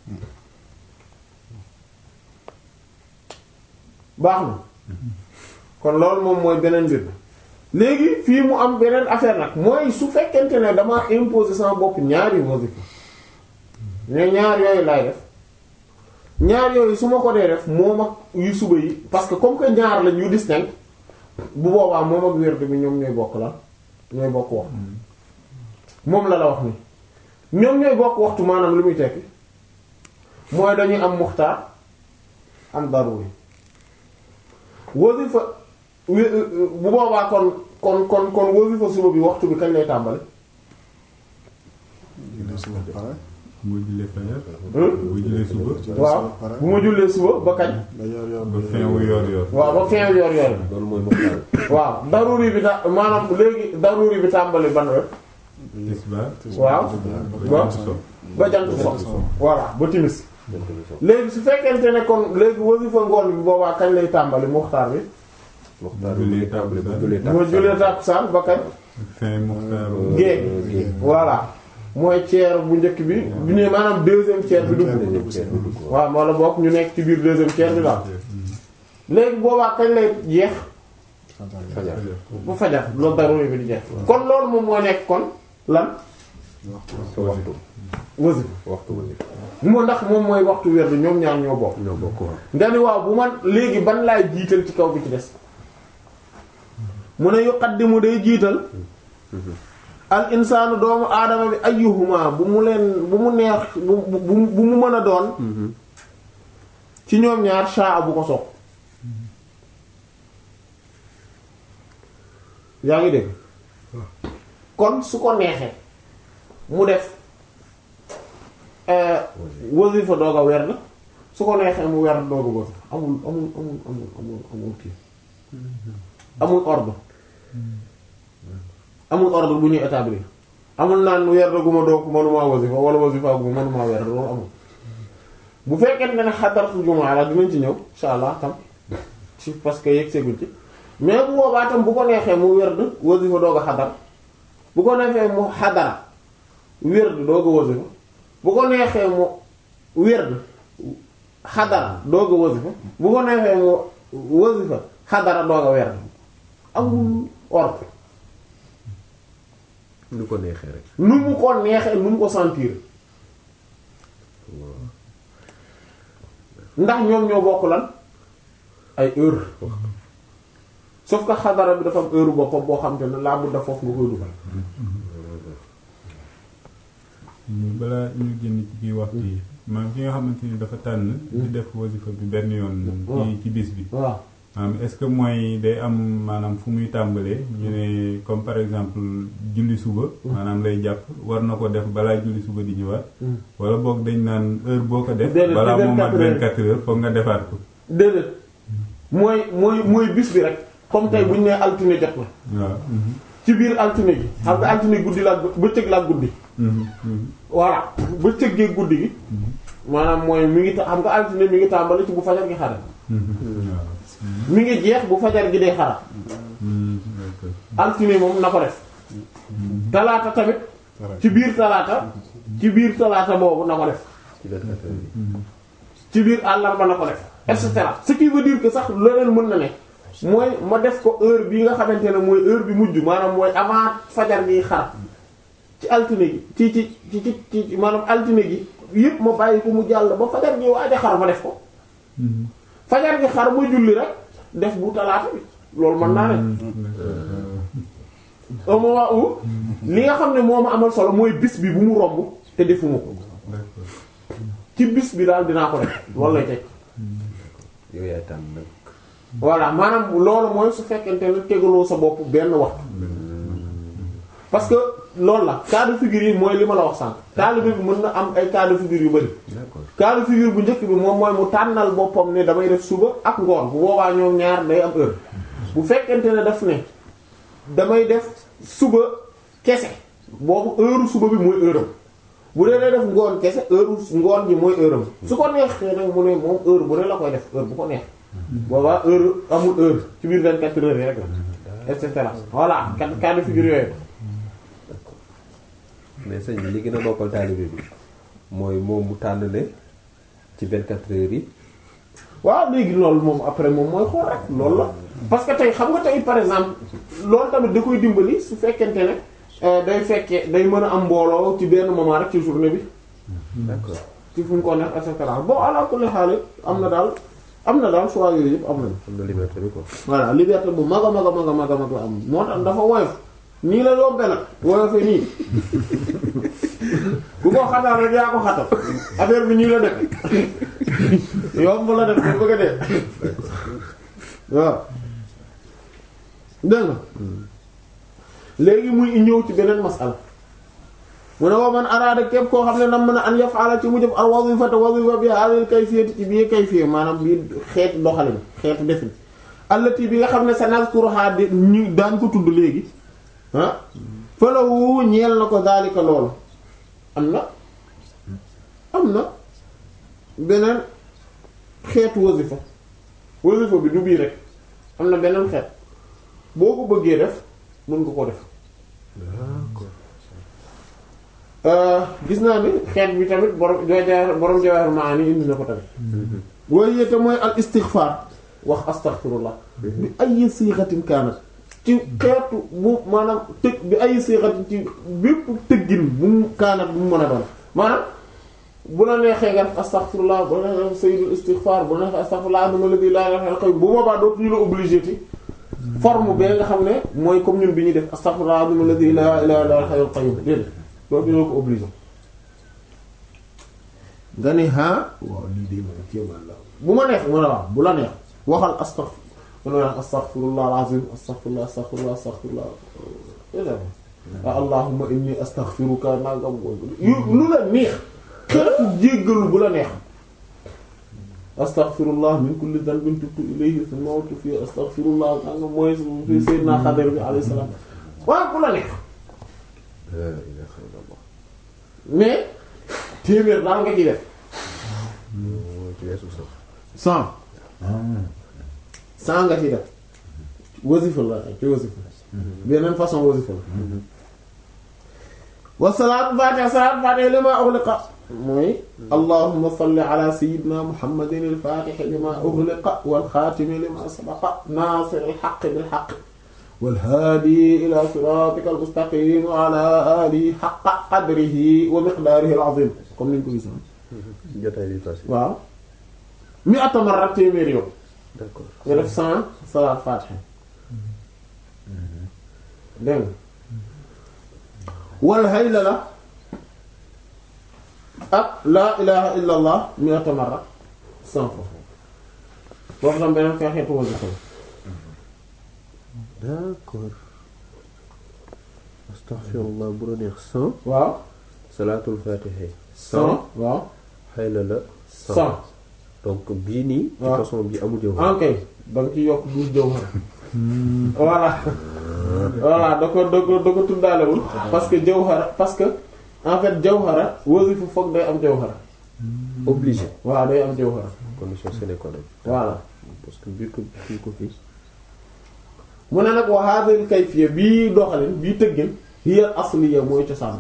baax na kon loolu moom mooy beneen mbir léegi fii mu am beneen affaire nag mooy su fekkente ne dama imposer sama bopp ñaari wasifa ne ñaar yooyu laay def ñaar yooyu su ma ko dee def moom ak yu suba yi parce que comme que ñaar la ñu distinct bu boobaa moom ak wérde bi ñoom ñooy bokk la ñooy bokk wax moom la la wax ni ñoom ñooy bokk waxtu maanaam lu muy tekki mooy dañuy am muxtaar am daruri wasifa bu boobaa kon kon kon kon wasifa suba bi waxtu bi kañ lay tàmbali boo jullee fajar. Hmm? boo jullee suba. waaw bu ma jullee suba ba kañ ba yor yor ba fin wu yor yor. waaw ba fin yor yor loolu mooy muxtaar waaw daruri bi ta maanaam léegi daruri bi tàmbali ban heure tisbaar. waaw ba waaw jant so. ba jant so voilà ba timis léegi su fekkente ne kon léegi wasifa ngoon bi boobaa kañ lay tàmbali muxtaar bi Muxtaar bi muy tàmbali bu jullee bu ma julee tàkkusaan ba kañ fin muxtaaru géeg voilà mooy tiers bu njëkk bi bu ñëwee maanaam deuxième tiers bi dugg waaw wala bokk ñu nekk ci biir deuxième tiers bi daal léegi boobaa kañ lay jeex fajar bu fajar loolu daruri bi di jeex kon loolu moom moo nekk kon lan sa waxtu wasifa waxtu wasifa moo ndax moom mooy waxtu wér bi ñoom ñaar ñoo bokk ñoo bokk waaw nga ni waaw bu man léegi ban laay jiital ci kaw bi ci des mu ne yuqaddimu day jiital al insaanu doomu aadama bi ayyuhuma bu mu leen bu mu neex bu bu bu mu mën a doon ci ñoom ñaar shaa bu ko sopp yaa ngi dégg kon su ko neexee mu def euh, wasifa doog a werd su ko neexee mu werd doog a wasifa amul amul amul amul amul amul kii amul ordre amul ordre bu ñuy établir amul naan werd gu ma doog mënumaa wasifa wala wasifa gu ma mënumaa werd loolu amul bu fekkente ne xadaratu jumaa la dinañ ci ñëw insha allah tam ci parce que yegg seeguñ ci mais bu boobaa tam bu ko neexee mu werd wasifa doog a xadar bu ko neexee mu xadara werd doog a wasifa bu ko neexee mu werd xadara doog a wasifa bu ko neexee mu wasifa xadara doog a werd amul ordre lu ko neexee rek nu mu ko neexee nu mu ko sentir ndax ñoom ñoo bokk lan ay heure sauf que xadara bi dafa am heure boppam boo xam te ne laa budda foofu nga koy dugal ñu balaa ñu génn ci biir waxtu yi maanaam ki nga xamante ni dafa tànn di def wasifa bi benn yoon ci ci bis bi waaw maanaam est-ce que mooy day am maanaam fu muy tàmbalee ñu ne comme par exemple julli suba maanaam lay jàpp war na ko def balaa julli suba di ñëwaat wala boog dañ naan heure boo ko def Déedéet, balaa ci moo mat 24 heures. 24 heures foog nga defaat ko déedéet mooy mooy mooy bis bi rek comme tey bu ñu nee altine jot na waaw mhm, ci biir altine gi xam nga altine guddi la bëccëg la guddi mhm, mhm, voilà bëccëg gee guddi gi maanaam mooy mi ngi ta xam nga altine mi ngi tàmbali ci bu fajar gi xare mhm, waaw mi ngi jeex bu fajar gi dee xara mhm, d'accord. altine moom na ko def talaata tamit ci biir talaata ci biir talaata boobu na ko def ci 24 heures yi ci biir àllarba na ko def et cetera ce qui veut dire que sax leneen mën na ne mooy ma def ko heure bi nga xamante ne mooy heure bi mujj maanaam mooy avant fajar gi xar ci altine gi ci ci ci ci ci maanaam altine gi yëpp ma bàyyi ko mu jàll ba fajar gi waaj a xar ma def ko Mhm, fajar gi xar ma julli rek def bu talaata bi loolu mën naa ne au moment où li nga xam ne moo ma amal solo mooy bis bi bu mu romb te defuma ko d'accord. ci bis bi daal dinaa ko def loolu lay teg yow yaay tànn nag voilà maanaam loolu mooy su fekkente ne tegaloo sa bopp benn waxtu parce que loolu la cas de figure yi mooy li ma la wax sànq taalibe bi mën na am ay cas de figure yu bari d'accord cas de figure bu njëkk bi moom mooy mu tànnal boppam ne damay def suba ak ngoon bu boobaa ñoom ñaar day am heure bu fekkente ne daf ne damay def suba kese boobu heure suba bi mooy heure am bu dee day def ngoon kese heure ngoon ji mooy heure am su ko neexee nag mu ne moom heure bu ne la koy def heure bu ko neex boobaa heure amul heure ci biir 24 heures yi rek la et cetera voilà cas cas de figure yooyu mais sëñ bi li gën a noppal taalibe bi mooy moom mu tànn ne ci 24 heures yi waaw léegi loolu moom après moom mooy xool rek loolu la parce que tey xam nga tey par exemple loolu tamit da koy dimbali su fekkente ne euh, day fekkee day mën a am mbooloo ci benn moment rek ci journée bi d'accord ci fu mu ko neex et cetera bon ala kulli xaal am na daal am na daal choix yooyu yëpp am nañu. am na liberté bi quoi voilà liberté bu mag a mag a mag a mag a mag la am moo tax dafa woyof nii la yombe nag woyofee nii ku ko xatal rek yaa ko xatal affaire bi nii la def yomb la def ba bëgg a dee waaw dégg nga léegi muy ñëw ci beneen masala mu ne wa man araada képp koo xam ne nam mën a an yaf'ala ci mu jëf al wazifata wazifa bi hadhihi kayfiyati ci bii kayfiya maanaam bii xeetu doxalin xeetu defin allati bi nga xam ne sa nazkuruha di ñu daan ko tudd léegi ah falawu ñeel na ko daalika loolu am na am na beneen xeetu wasifa wasifa bi du bii rek am na beneen xeet boo ko bëggee def mën nga ko def gis naa ni xeet bi tamit borom jooja borom Jawahir Maani indi na ko tamit waaye yéete mooy al istighfar wax astaghfirullah bi ay siixatin kaanat ci xeetu bu maanaam tëg bi ay siixatin ci bépp tëggin bu mu kaanat bu mu mën a doon maanaam bu la neexee nga def astaghfirullah bu la neexee sayyidul istighfar bu la neexee astaghfirullah dama la di laa ilaha illa bu boobaa dootuñu la obligé ti forme bee nga xam ne mooy comme ñun bi ñuy def astaghfirullah dama la di laa ilaha illa al qayyum déedéet dootuñu la ko obligé nga ni ha waaw lii de moom kéemaan la bu ma neex ma ne waaw bu la neex waxal astaghfir man wax astaghfirullah alazim astaghfirullah astaghfirullah astaghfirullah wa allahumma inni astaghfiruka nangam yu lu la neex xeetu jéggalu bu la neex astaghfirullah min kulli dhanbin tubtu ilayhi thumma awtu fi astaghfirullah nangam mooy fi sayyidina Xadir bi alayhi salaam waaw bu la neex mais téeméer daal nga ci def cent cent nga ci def wasifa la ci wasifa beneen façon wasifa la wa salaatu faatiha salaatu faatiha lima ughliqa mooy allahumma salli ala sayyidina muhammadin al-faatihi lima ughliqa wal xaatimi lima sabaqa naasir al-haqqi bil haqqi wal haadi ila siraatika al-mustaqim wa ala alihi haqqa qadrihi wa miqdaarihi al-azim comme niñ ko gisoon jotaay bi passé. waaw mi'ata marra téeméer yow d'accord nga def cent salaat faatiha dégg nga wal haylala ak laa ilaha illa allah mi'ata marra cent fois boo xam beneen fee xeetu wasifa la d'accord astaghfirullah bu la neex cent waaw salaatul fatiha cent waaw xayla la cent donc bii nii ci waaw. façon bi amul jëw ok da nga ci yokk douze jawhara voilà voilà da ko da ko da ko tuddaalewul parce que jawhara parce que en fait jawhara wasifa foog day am jawhara obligé waaw day am jawhara condition sine qua non voilà parce que bii ko bii ko fii mu ne nag wa hadhihi kayfiyya bii doxalin bii tëggin hiya asliya mooy cosaan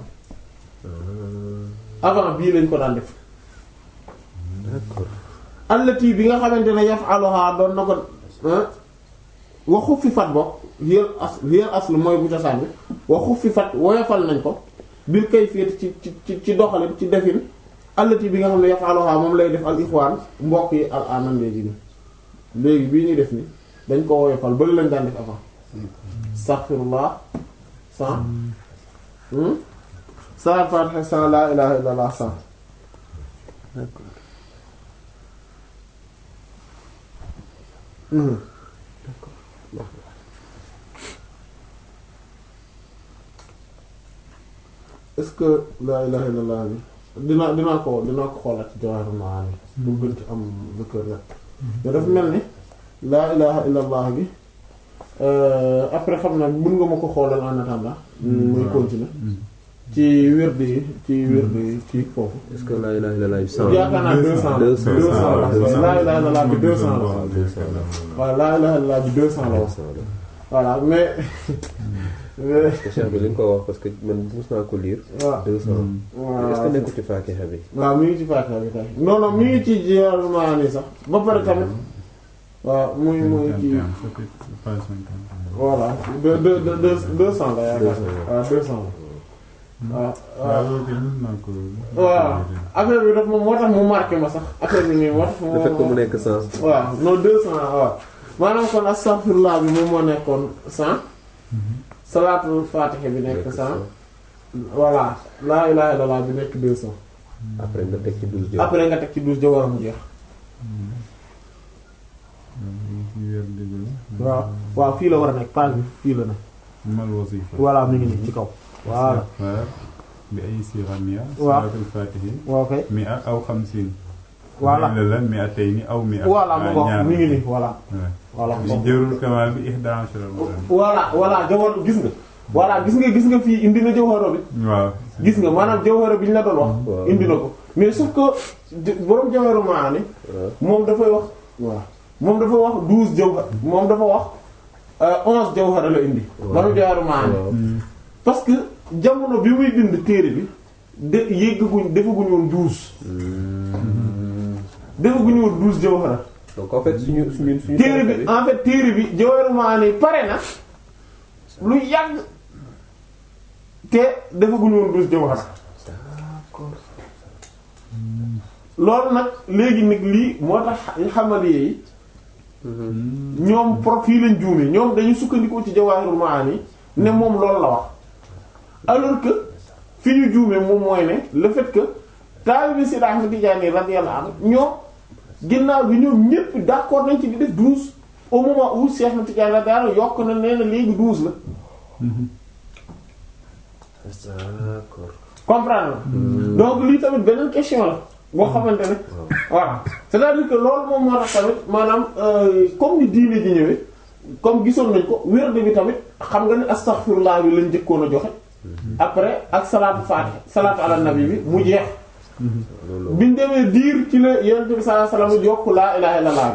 avant bii lañ ko daan def d'accord allati bi nga xamante ne yaf'aluha doon na ko ah wa xuffifat bokk hiya as hiya asl mooy bu cosaan bi wa xuffifat woyofal nañ ko bil kayfiyati ci ci ci ci doxalin ci defin allati bi nga xam ne yaf'aluha moom lay def al ixwaan mbokk yi al anan léegi ni léegi bii ñuy def ni dañ ko woyofal bëri lañ daan def avant astaghfirullah sans hmm salaat fatiha sans la ilaha illallah sans d'accord hmm est-ce que laa ilaha illallah bi dinaa dinaa ko dinaa ko xoolaat ci Jawahirul Maani bu gën ci am zikr rek mais dafa mel ni laa ilaha illallah bi euh, après xam naa mën nga ma ko xoolal en attendant muy continuer ci wird yi ci wird yi ci foofu est-ce que la ilaha illallah bi cent yaakaar naa deux cent deux cent deux cent la deux cent. laa ilaha illallah bi deux cent la waaw deux cent la waaw laa ilaha illallah bi deux cent la deux wax cent la voilà mais mais parce que cheikh bi li nga ko wax parce que man mus naa ko lire waaw deux cent waaw est-ce que nekkul ci Fatiha bi waaw mi ngi ci Fatiha bi tey non non mi ngi ci Jawahirul Maani sax ba pare tamit waaw muy muy ci voilà deux deux deux deux deux cent la yaakaar waaw deux cent la waaw waaw waaw affaire bi daf moom moo tax mu marqué ma sax affaire bi nii moo tax le fait que mu nekk cent waaw non deux cent waaw maanaam kon astaghfirullah bi moom moo nekkoon cent salaatul Fatiha bi nekk cent voilà laa ilaaha illallaah bi nekk deux cent après nga teg ci douze jëw après nga teg ci douze jawara mu jeex waaw waaw fii la war a nekk page bi fii la ne mal wasifa voilà mi ngi nii ci kaw voilà istighfar bi ay sixa mia waaw. salatul fatihi waaw kay mia aw xamsin voilà la la mia tey ni aw mia voilà mu ko ñaar mi ngi nii voilà voilà li jërul kamal bi ihda ashara maratan voilà voilà jawar gis nga voilà gis nga gis nga fii indi na jawhara bi waaw gis nga maanaam jawhara bi ñu la doon wax Waaw. indi na ko mais sauf que di- borom Jawahirul Maani moom dafay wax waaw moom dafa wax douze jawhar moom dafa wax euh, onze jawhara la indi borom Jawahirul Maani waaw parce que jamono bi muy bind téere bi de yéggaguñ defaguñu woon douze defaguñu woon douze jawhara donc en fait suñu suñu suñu téere tariqa bi en fait téere bi Jawahirul Maani pare na lu yàgg te defaguñu woon douze jawhara loolu nag léegi nag lii moo tax xamali yi ñoom pro fii lañ juumee ñoom dañu sukkandikoo ci Jawahirul Maani ne moom loolu la wax alors que fi ñu juumee moom mooy ne le fait que taalibe Seydi Ahmad Tijaani radiyallahu anhu ñoom ginnaaw bi ñoom ñépp d'accord nañ ci di def douze au moment où Cheikh Ahmad Tijaani radiyallahu anhu yokk na nee na léegi douze la d'accord comprendre nga donc lii tamit beneen question la boo xamante ne voilà c'est-à-dire que loolu moom moo tax tamit maanaam euh, comme ni diine ji ñëwee comme gisoon nañ ko werd bi tamit xam nga ne astaghfirullah bi lañ njëkkoon a joxe après ak salaatu faatiha salaatu ala nabi bi mu jeex loolu biñ demee diir ci la yonent bi sallallahu alayhi wasallam yokk laa ilaha illallah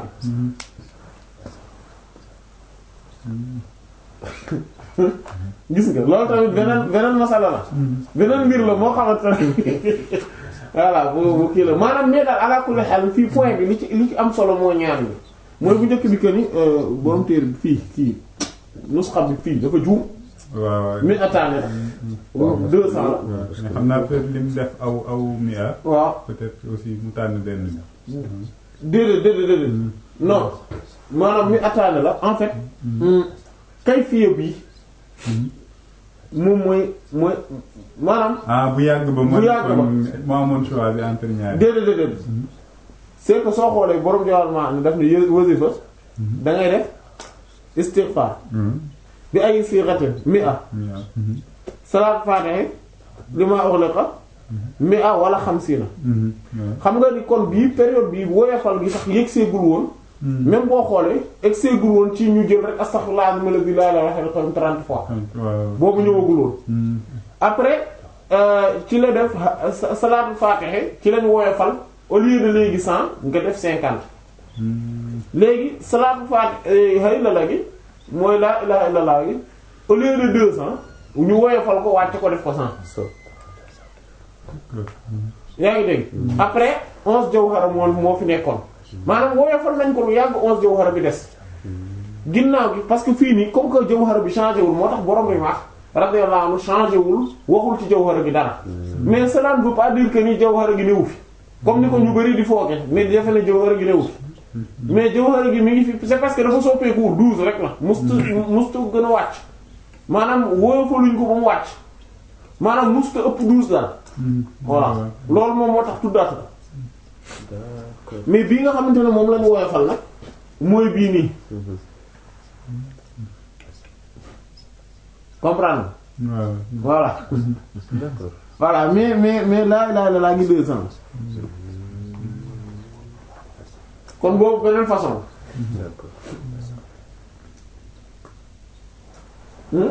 bi gis nga loolu tamit beneen beneen masala la beneen mbir la moo xamante ne voilà bu bu kii la maanaam mais daal ala kulli xel fii point bi li ci li ci am solo moo ñaan bi mooy bu njëkk bi que ni borom téere bi fii fii nusxa bi fii dafa juum waaw waaw mi attané la deux cents la mais xam naa peut-être lim def aw aw mia waaw peut-être aussi mu tànn benn bi déedéet déedéet déedéet non maanaam mi attané la en fait kay fiye bi moom mooy mooy maanaam ah bu yàgg ba Bu yàgg ba. moo amoon choix bi entre ñaari déedéet déedéet c'est que soo xoolee borom joxal ma ni daf ne yë- wasifa da ngay def istighfar Mhm. bi ay siratin mi'a Mia. salaat fatiha lima ughliqa mi'a wala xamsiina Mhm. Ouais. xam nga ni kon bii période bii woyofal gi sax yëg seegul woon Mhm. même boo xoolee egg seegul woon ci ñu jël rek astaghfirullah azim alladhi la ilaha illa huwa 30 fois waaw boobu ñëwagul woon Mhm. après euh, ci la def ha- sa- salaatu fatiha ci lañ woyofal au lieu de léegi 100 nga def 50 Mhm. léegi salaatu fatiha hayla la gi mooy laa ilaha illallah gi au lieu de 200 ñu woyofal ko wàcc ko def ko 100 so yaa ngi dégg après 11 jawhara moo moo fi nekkoon maanaam woyofal nañ ko lu yàgg 11 jawhara bi des ginnaaw gi parce que fii nii comme que jawhara bi changé wul moo tax borom bi wax radiyallahu anhu changé wul waxul ci jawhara gi dara mais cela ne veut pas dire que ni jawhara gi newu fi comme ni ko ñu bari di fooge mais defe ne jawhara gi newu fi mais jawhara gi mi ngi fi c'est parce que dafa soppeekuwul 12 rek la mustu mustu gën a wàcc maanaam woyofaluñ ko ba mu wàcc maanaam mustu ëpp 12 daal Mhm. voilà Ouais. loolu moom moo tax tuddaat ko d'accord mais bii nga xamante ne moom lañu woyofal nag mooy bii nii comprendre waaw voilà d'accord voilà mais mais mais laa ilaaha illallaah ngi deux cents kon boobu beneen façon d'accord hmm?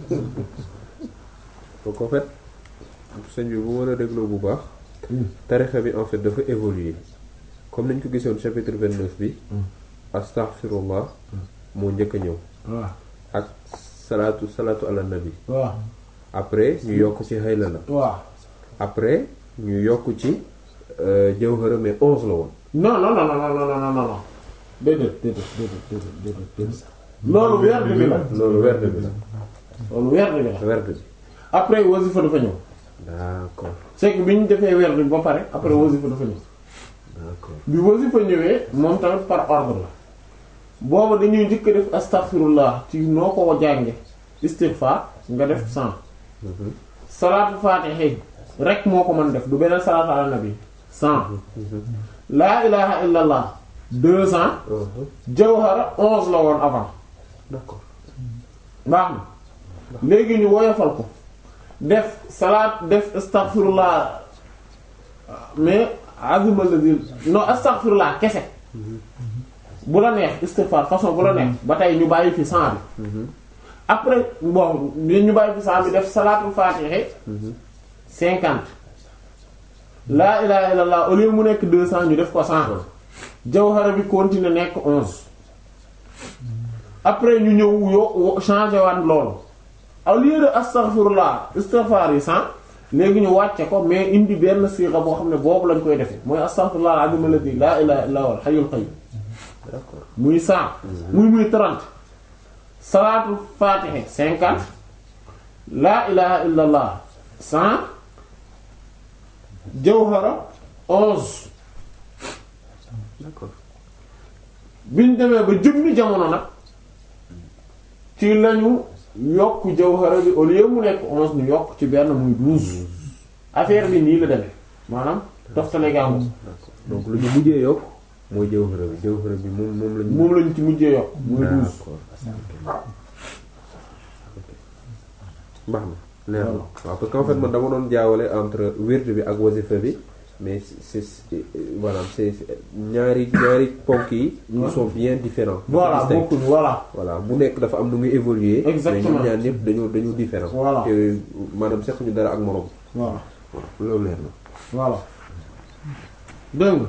donc en fait sëñ bi bu mën a dégloo bu baax tarixa bi en fait dafa évoluer comme nañ ko gisoon chapitre 29 bi astaghfirullah moo njëkk a ñëw waaw ak salaatu salaatu ala nabi waaw après ñu yokk ci hayla la waaw après ñu yokk ci euh, jawhara mais onze la woon non non non non non non non non déedéet déedéet déedéet déedéet déedéet déedéet loolu werd bi la loolu werd bi la loolu werd bi la werd bi après wasifa dafa ñëw d'accord c'est que bi ñu defee werd bi ba pare après wasifa dafa ñëw d'accord bi wasifa ñëwee moom tamit par ordre la booba dañuy njëkk a def astaghfirullah ci noo ko jànge istighfar nga def 100 Mhm. salaatu fatiha rek moo ko mën def du beneen salaatu ala nabi 100 laa ilaha illallah 200 Mhm. jawhara 11 la woon avant d'accord baax na léegi ñu woyofal ko def salaat def astaghfirullah mais azima lazim non astaghfirullah kese bu la neex istighfar façon bu la neex ba tey ñu bàyyi fi 100 bi Mhm. après bon ñu bàyyi fi 100 bi def salaatul fatiha Mhm. 50 laa ilaha illallah au lieu mu nekk deux cents ñu def ko cent jawhara bi continuer nekk onze après ñu ñëw yo changer waat loolu au lieu de astaghfirullah istighfar yi cent léegi ñu wàcce ko mais indi benn sixa boo xam ne boobu lañ koy defee mooy astaghfirullah al-azim alladhi laa ilaha illa huwa al-hayyul qayyum d'accord muy cent muy muy trente salaatul fatiha cinquante laa ilaha illa allah cent jawhara onze d'accord biñ demee ba jëmmi jamono nag ci lañu yokk jawhara bi au lieu mu nekk onze ñu yokk ci benn muy douze affaire bi nii la demee maanaam toftale gàngu d'accord donc lu ñu mujjee yokk mooy jawhara bi jawhara bi moom moom lañu moom lañu ci mujjee yokk muy douze d'accord baax na leer na waaw parce que en fait man dama doon jaawale entre wird bi ak wasifa bi mais c'est c'est voilà c'est ñaari ñaari ponk yi ils sont bien différents voilà distincts. bokkuñu voilà voilà bu nekk dafa am nu muy évoluer Exactement. mais ñoom ñaar ñëpp dañoo dañoo différent Voilà. te maanaam sequñu dara ak morom voilà waaw loolu leer na voilà dégg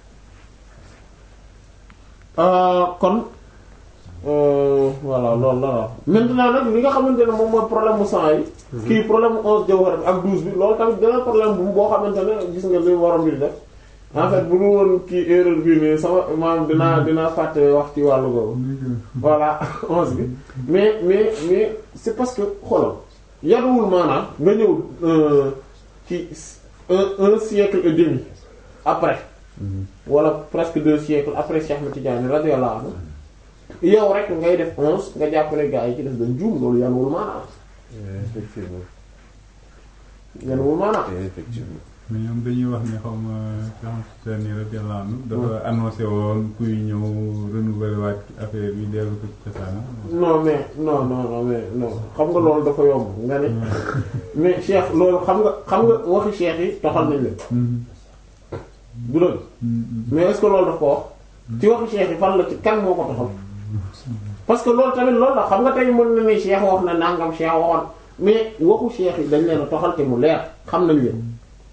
nga kon euh, voilà loolu la la maintenant nag li nga xamante ne moom mooy problème mu cent yi kii problème mu onze jawhara bi ak douze bi loolu tamit beneen problème bu boo xamante ne gis nga li waroon di def en fait bu dul woon kii erreur bii nii sama maanaam dinaa dinaa fàtte wax ci wàllu googu voilà onze bi mais mais mais c'est parce que xoolal yaduwul maanaam nga ñëw euh, ci un un siècle et demi après wala presque deux siècles après Cheikh Ahmed Tidiane radiyallahu anhu yow rek ngay def onze nga jàppale gaa yi ci def dañ juum loolu yanuwul maanaam effectivement yanuwul maanaam effectivement mais ñoom dañuy wax ne xaw ma Cheikh Tidiane radiyallahu anhu dafa annoncé woon kuy ñëw renouveler waat affaire bi dellu ko ci cosaanam. non mais non non non mais non xam nga loolu dafa yomb nga ne mais Cheikh loolu xam nga xam nga waxi Cheikh yi toxal nañ leen du dëgg mais est-ce que loolu daf ko wax ci waxi Cheikh yi fan la ci kan moo ko toxal parce que loolu tamit loolu la xam nga tey mën na ne Cheikh wax na nangam Cheikh waxoon mais waxu Cheikh yi dañ leen a toxal te mu leer xam nañ leen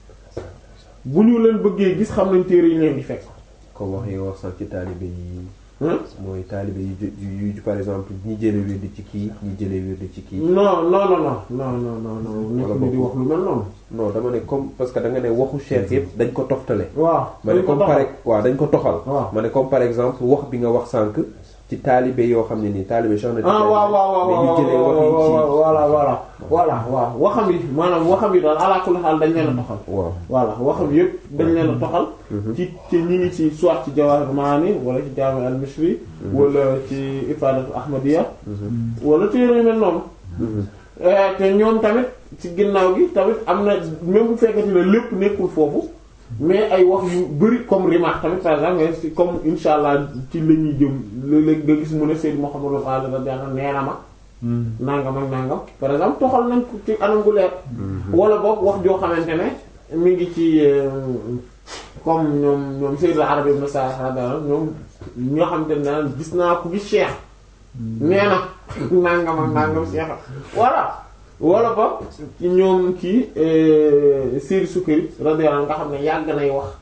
bu ñu leen bëggee gis xam nañ téere yi leen di fekk comme wax yi nga wax sax ci taalibe yi hein mooy taalibe yi ju- yu yu par exemple ñi jële wird ci kii ñi jële wird ci kii non non non non non non non non nekk ni di wax lu mel noonu non dama ne comme parce que da nga ne waxu cheikh yëpp dañ ko toftale waaw ma ne dañ ko comme toxal. par waaw dañ ko toxal waaw ma ne comme par exemple wax bi nga wax sànq ci taalibe yoo xam ne nii taalibe Cheikh na ah waaw waaw waaw mais ñu waaw jëlee wax yi ci waaw voilà voilà voilà waaw waxam yi maanaam waxam yi daal ala kulli xaal dañ leen a toxal waaw voilà waxam yëpp dañ leen a toxal ci ci ñi ngi ci soit ci Jawahir Maani wala ci Jaami al-Misri wala ci Ifadatu Ahmadiyya wala téere yu mel noonu Eh, te ñoom tamit ci ginnaaw gi tamit am na même bu fekkati ne lépp nekkul foofu mais ay wax yu bari comme Rimah tamit par exemple mais ci comme insha allah ci la ñuy jëm léeg-léeg nga gis mu ne Seydou Mouhamadou Ali radiyallahu anhu nee na ma nangam ak nangam par exemple toxal nañ ko ci anam gu leer wala boog wax joo xamante ne mi ngi ci euh, comme ñoom ñoom Seydou Arabi ibn Sa'd radiyallahu anhu ñoom ñi nga xamante ne daan gis naa ku gis Cheikh nee na nangam ak nangam Cheikh voilà wala boog ci ñoom kii Seydou Sukari radiyallahu anhu nga xam ne yàgg nay wax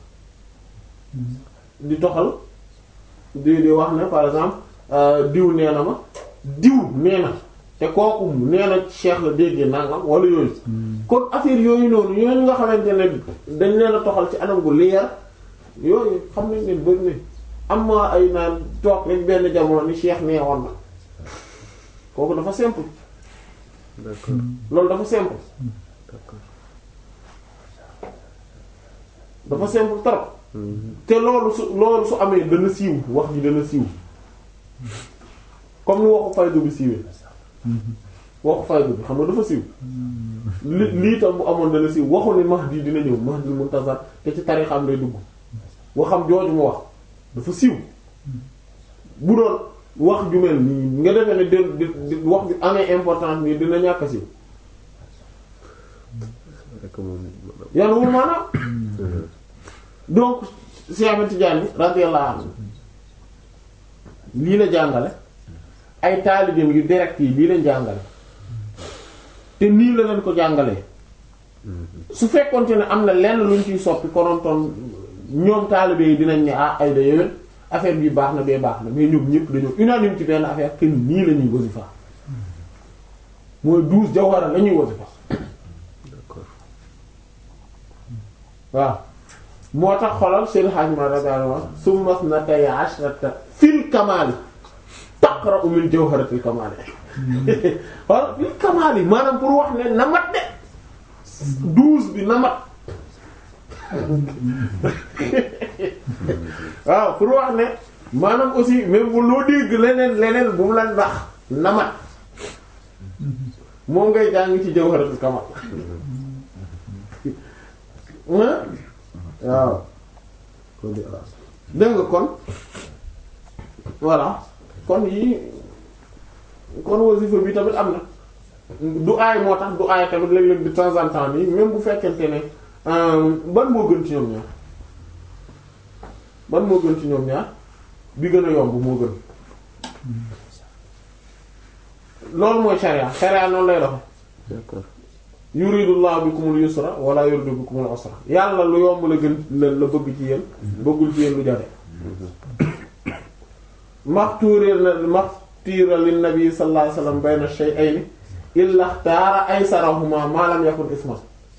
di toxal di di wax ne par exemple euh, diw nee na ma diw nee na te kooku nee na cheikh la déggee nangam wala yooyu kon affaire yooyu noonu yooyu nga xamante ne dañ leen a toxal ci anam gu leer yooyu xam nañ leen bëri nañ am ma ay naan toog rek benn jamono ni cheikh nee woon na kooku dafa simple d'accord loolu dafa simple d'accord dafa simple trop te loolu su loolu su amee dana siiw wax ji dana siiw comme ni waxu faydu bi siiwee waxu faydu bi xam nga dafa siiw li lii tam bu amoon dana siiw waxu ni Mahdi dina ñëw Mahdi muntazar te ci tarixam lay dugg waxam jooju mu wax dafa siiw bu doon wax ju mel nii nga defee ne di di- di wax ju amee importance nii dina ñàkk a siiw rek moom yan wul maanaam donc Cheikh Ahmed Tidiane radiyallahu anhu lii la jàngale ay taalibeem yu direct yi lii lañ jàngale te nii la leen ko jàngalee su fekkonte ne am na lenn luñ ciy soppi konontoon ñoom taalibe yi dinañ ne ah ay da yowén affaire bi baax na bee baax na mais ñoom ñëpp dañoo unanime ci benn affaire que nii la ñuy wasifa mooy douze jawhara la ñuy wasifa d'accord waaw moo tax xolal seen xaaj ma radiyallahu anhu summa isnatay ashrata fil kamaali taqra'u min jawharatil kamaali wala fil kamaali maanaam pour wax ne na mat de douze bi na mat waaw pour wax ne maanaam aussi même bu loo dégg leneen leneen bu mu la ndax na mat moom ngay jàng ci jawharatul kamal waaw dégg nga kon voilà kon yii kon wasifa bi tamit am na du aay moo tax du aay tamit léeg-léeg de temps en temps nii même bu fekkente ne ban moo gën ci ñoom ñaar ban moo gën ci ñoom ñaar bi gën a yomb moo gën loolu mooy sharia sharia noonu lay doxe d'accord yuridullahu bikumul yusra wala yuridu bikumul usra yàlla lu yomb la gën la la bëgg ci yéen bëggul ci yéen lu jafe maxtuuré na maxtiira lin nabi sallallahu alayhi wasallam bayna shay'ayni illa ikhtara aysarahuma ma lam yakun isman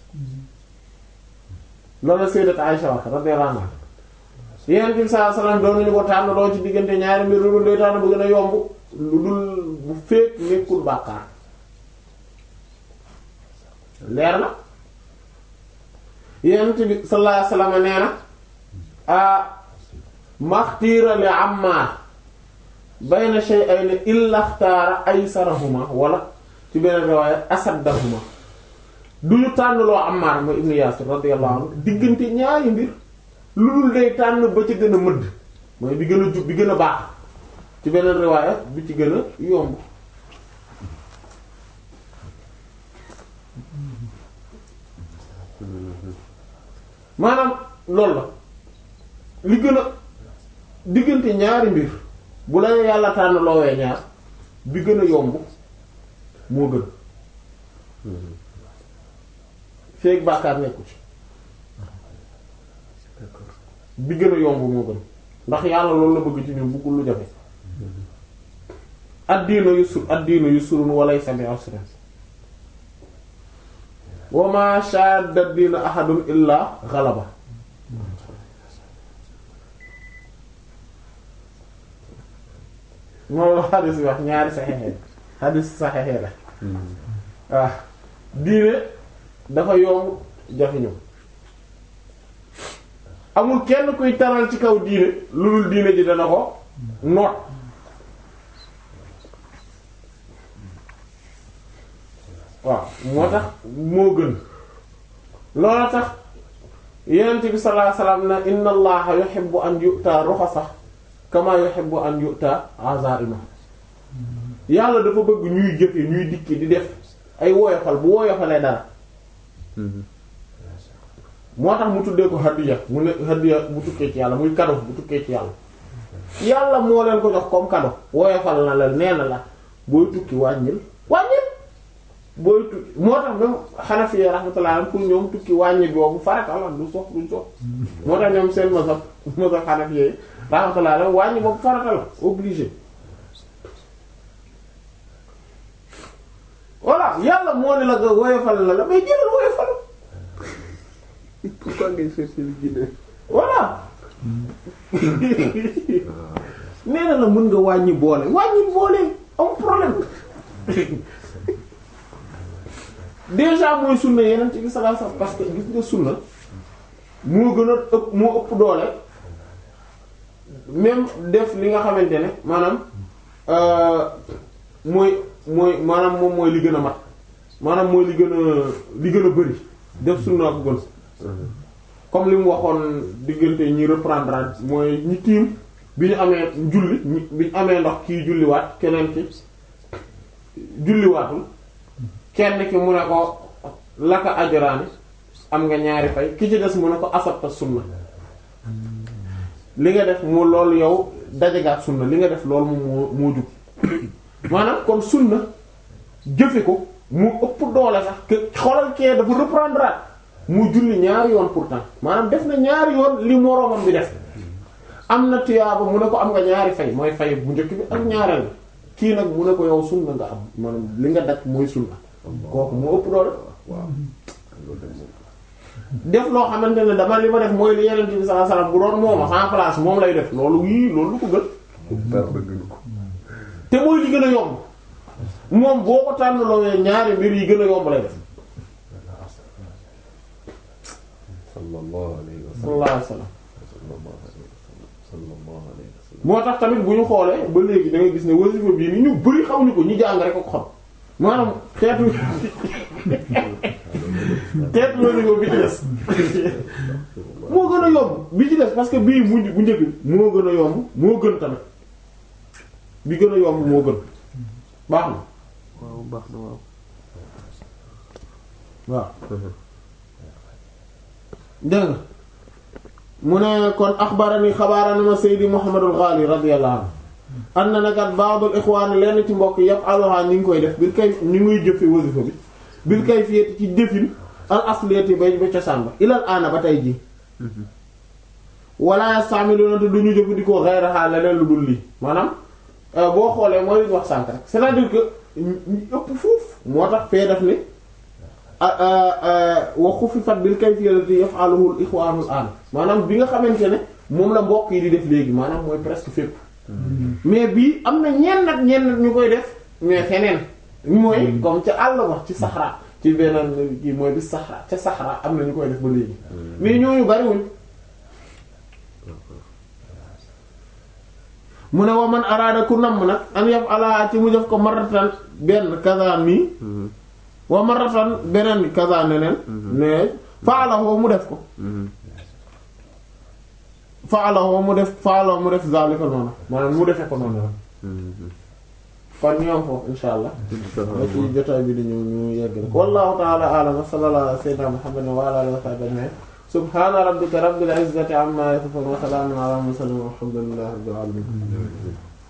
loolu sayyidat Aisha wax radiyallahu anha yonent bi sallallahu alayhi wasallam doon nañu ko tànn doo ci diggante ñaari mbir lu dul day tànn bu gën a yomb lu dul bu fekk nekkul bàkkaar leer na yonent bi sallallahu alayhi wasallam nee na a maxtiira li Ammaar bayna shay'ayni illa ikhtara aysarahuma wala ci beneen riwaaya asaddahuma du ñu tànn loo Ammaar mooy ibnu Yaasir radiyallahu anhu diggante ñaari mbir lu dul day tànn ba ci gën a mëdd mooy bi gën a jub bi gën a baax ci beneen riwaaya bi ci gën a yomb maanaam loolu la li gën a diggante ñaari mbir bu la yàlla tànn loowee ñaar bi gën a yomb moo gën feek bàkkaar nekku ci bi gën a yomb moo gën ndax yàlla loolu la bëgg ci ñun bëggul lu jafe ad-diinu yusr ad-diinu yusrun wa laysa bi usrin wa ma shadda ad-diina ahadun illa ghalaba moom la xadis bi wax ñaari saxexe xadis saxexe la waaw diine dafa yomb jafe ñëw amul kenn kuy taral ci kaw diine lu dul diine ji dana ko noot waaw moo tax moo gën loola tax yonent bi sallallahu alayhi wasallam na inna allaha yuhibbu an yu'ta rukhasa kama yuhibbu an yu'ta azaima yàlla dafa bëgg ñuy jëfe ñuy dikki di def ay woyofal bu woyofalee dara moo tax mu tuddee ko hadiya mu ne hadiya bu tukkee ci yàlla muy cadeau bu tukkee ci yàlla yàlla moo leen ko jox comme cadeau woyofal na la nee na la booy tukki wàññil wàññil booy tukki moo tax même Hanafi rahmatullah pour ñoom tukki wàññi boobu farata la du sox duñ sox moo tax ñoom seen mazhab mazhab Hanafi rahmatullah wàññi boobu farata la obligé voilà yàlla moo ne la nga woyofal na la mais jëlal woyofal pourquoi ngay chercher le Guinée voilà nee na la mën nga wàññi boole wàññi boole am problème déjà mooy sunna yeneen ci bi sallallahu alayhi wasallam parce que gis nga sunna moo gën a ëpp moo ëpp doole même def li nga xamante ne maanaam mooy mooy maanaam moom mooy li gën a mat maanaam mooy li gën a li gën a bari def sunna ko gën comme li mu waxoon diggante ñi reprendre mooy ñi tiim bi ñu amee julli ñi bi ñu amee ndox kii julliwaat keneen ki julliwaatul kenn ki mu ne ko laka ajraani am nga ñaari fay ki ci des mu ne ko asabta sunna li nga def moo loolu yow dajagaat sunna li nga def loolu moom moo moo jub maanaam kon sunna jëfe ko mu ëpp doole sax que xoolal kee dafa reprendre mu julli ñaari yoon pourtant maanaam def na ñaari yoon li moroomam bi def am na tuyaaba mu ne ko am nga ñaari fay mooy fay bu njëkk bi ak ñaareel bi kii nag mu ne ko yow sunna nga am maanaam li nga daj mooy sunna kooku moo ëpp doole waaw loolu de moom def loo xamante ne dama li ma def mooy li yeneen bi sallallahu alayhi wasallam bu doon mooma sans place moom lay def loolu yii loolu lu ko gën dara gënu ko te mooy li gën a yomb moom boo ko tànn loowee ñaari mbir yi gën a yomb lay def sallallahu alayhi wa sallam sallallahu alayhi wasallam sallallahu alayhi wa sallam sallallahu alayhi wa sallam moo tax tamit bu ñu xoolee ba léegi da ngay gis ne wasifa bii ni ñu bëri xamuñu ko ñu jàng rek ko xam maanaam xeetu xeetu wasifa bi ci des moo gën a yomb bi ci des parce que bii mujj bu njëkk bi moo gën a yomb moo gën tamit bi gën a yomb moo gën baax na waaw baax na waaw waaw dégg nga mu ne kon axbarani xabaarani ma Seydi Muhammadul Ghali radiyallahu anhu am na nakat ba'dul ixwaan lenn ci mbokk yëpp aloha ñi ngi koy def bil kay ñu ngi jëfe wasifa bi bil kay fiyeti ci jëfin al asliyati ba ba cosaan ba ilal aana ba tey ji wala yasta'miluna te duñu jëfandikoo ghayraha leneen lu dul lii maanaam boo xoolee mooy li ñu wax sànk rek c'est-à-dire que ñu ëpp foofu moo tax fee def ni wa xuffifat bil kayfiyati yaf'aluhu al ikhwanul an maanaam bi nga xamante ne moom la mbokk yi di def léegi maanaam mooy presque fépp mais bii am na ñenn nag ñenn nag ñu koy def mais feneen mooy comme ca àll ba ci Sahara ci beneen kii mooy bi Sahara ca Sahara am na ñu koy def ba léegi mais ñooñu bariwuñ mu ne wa man araada ku namm nag an yaf'ala ci mu def ko maratan benn kaza mi wa maratan beneen kaza neneen ne faalahu mu def ko faalahu mu def faalahu mu def zalika noonu maanaam mu defee ko noonu la kon ñoom foofu insha allah ba ci jotaay bi di ñëw ñu yegg rek wallahu ta'ala a'lam wa sallallahu ala sayyidina muhammadin wa ala alihi wa sahbihi ajma'in subhana rabbika rabbil izzati amma yasifun wa salamun ala mursalin walhamdulillahi rabbil alamin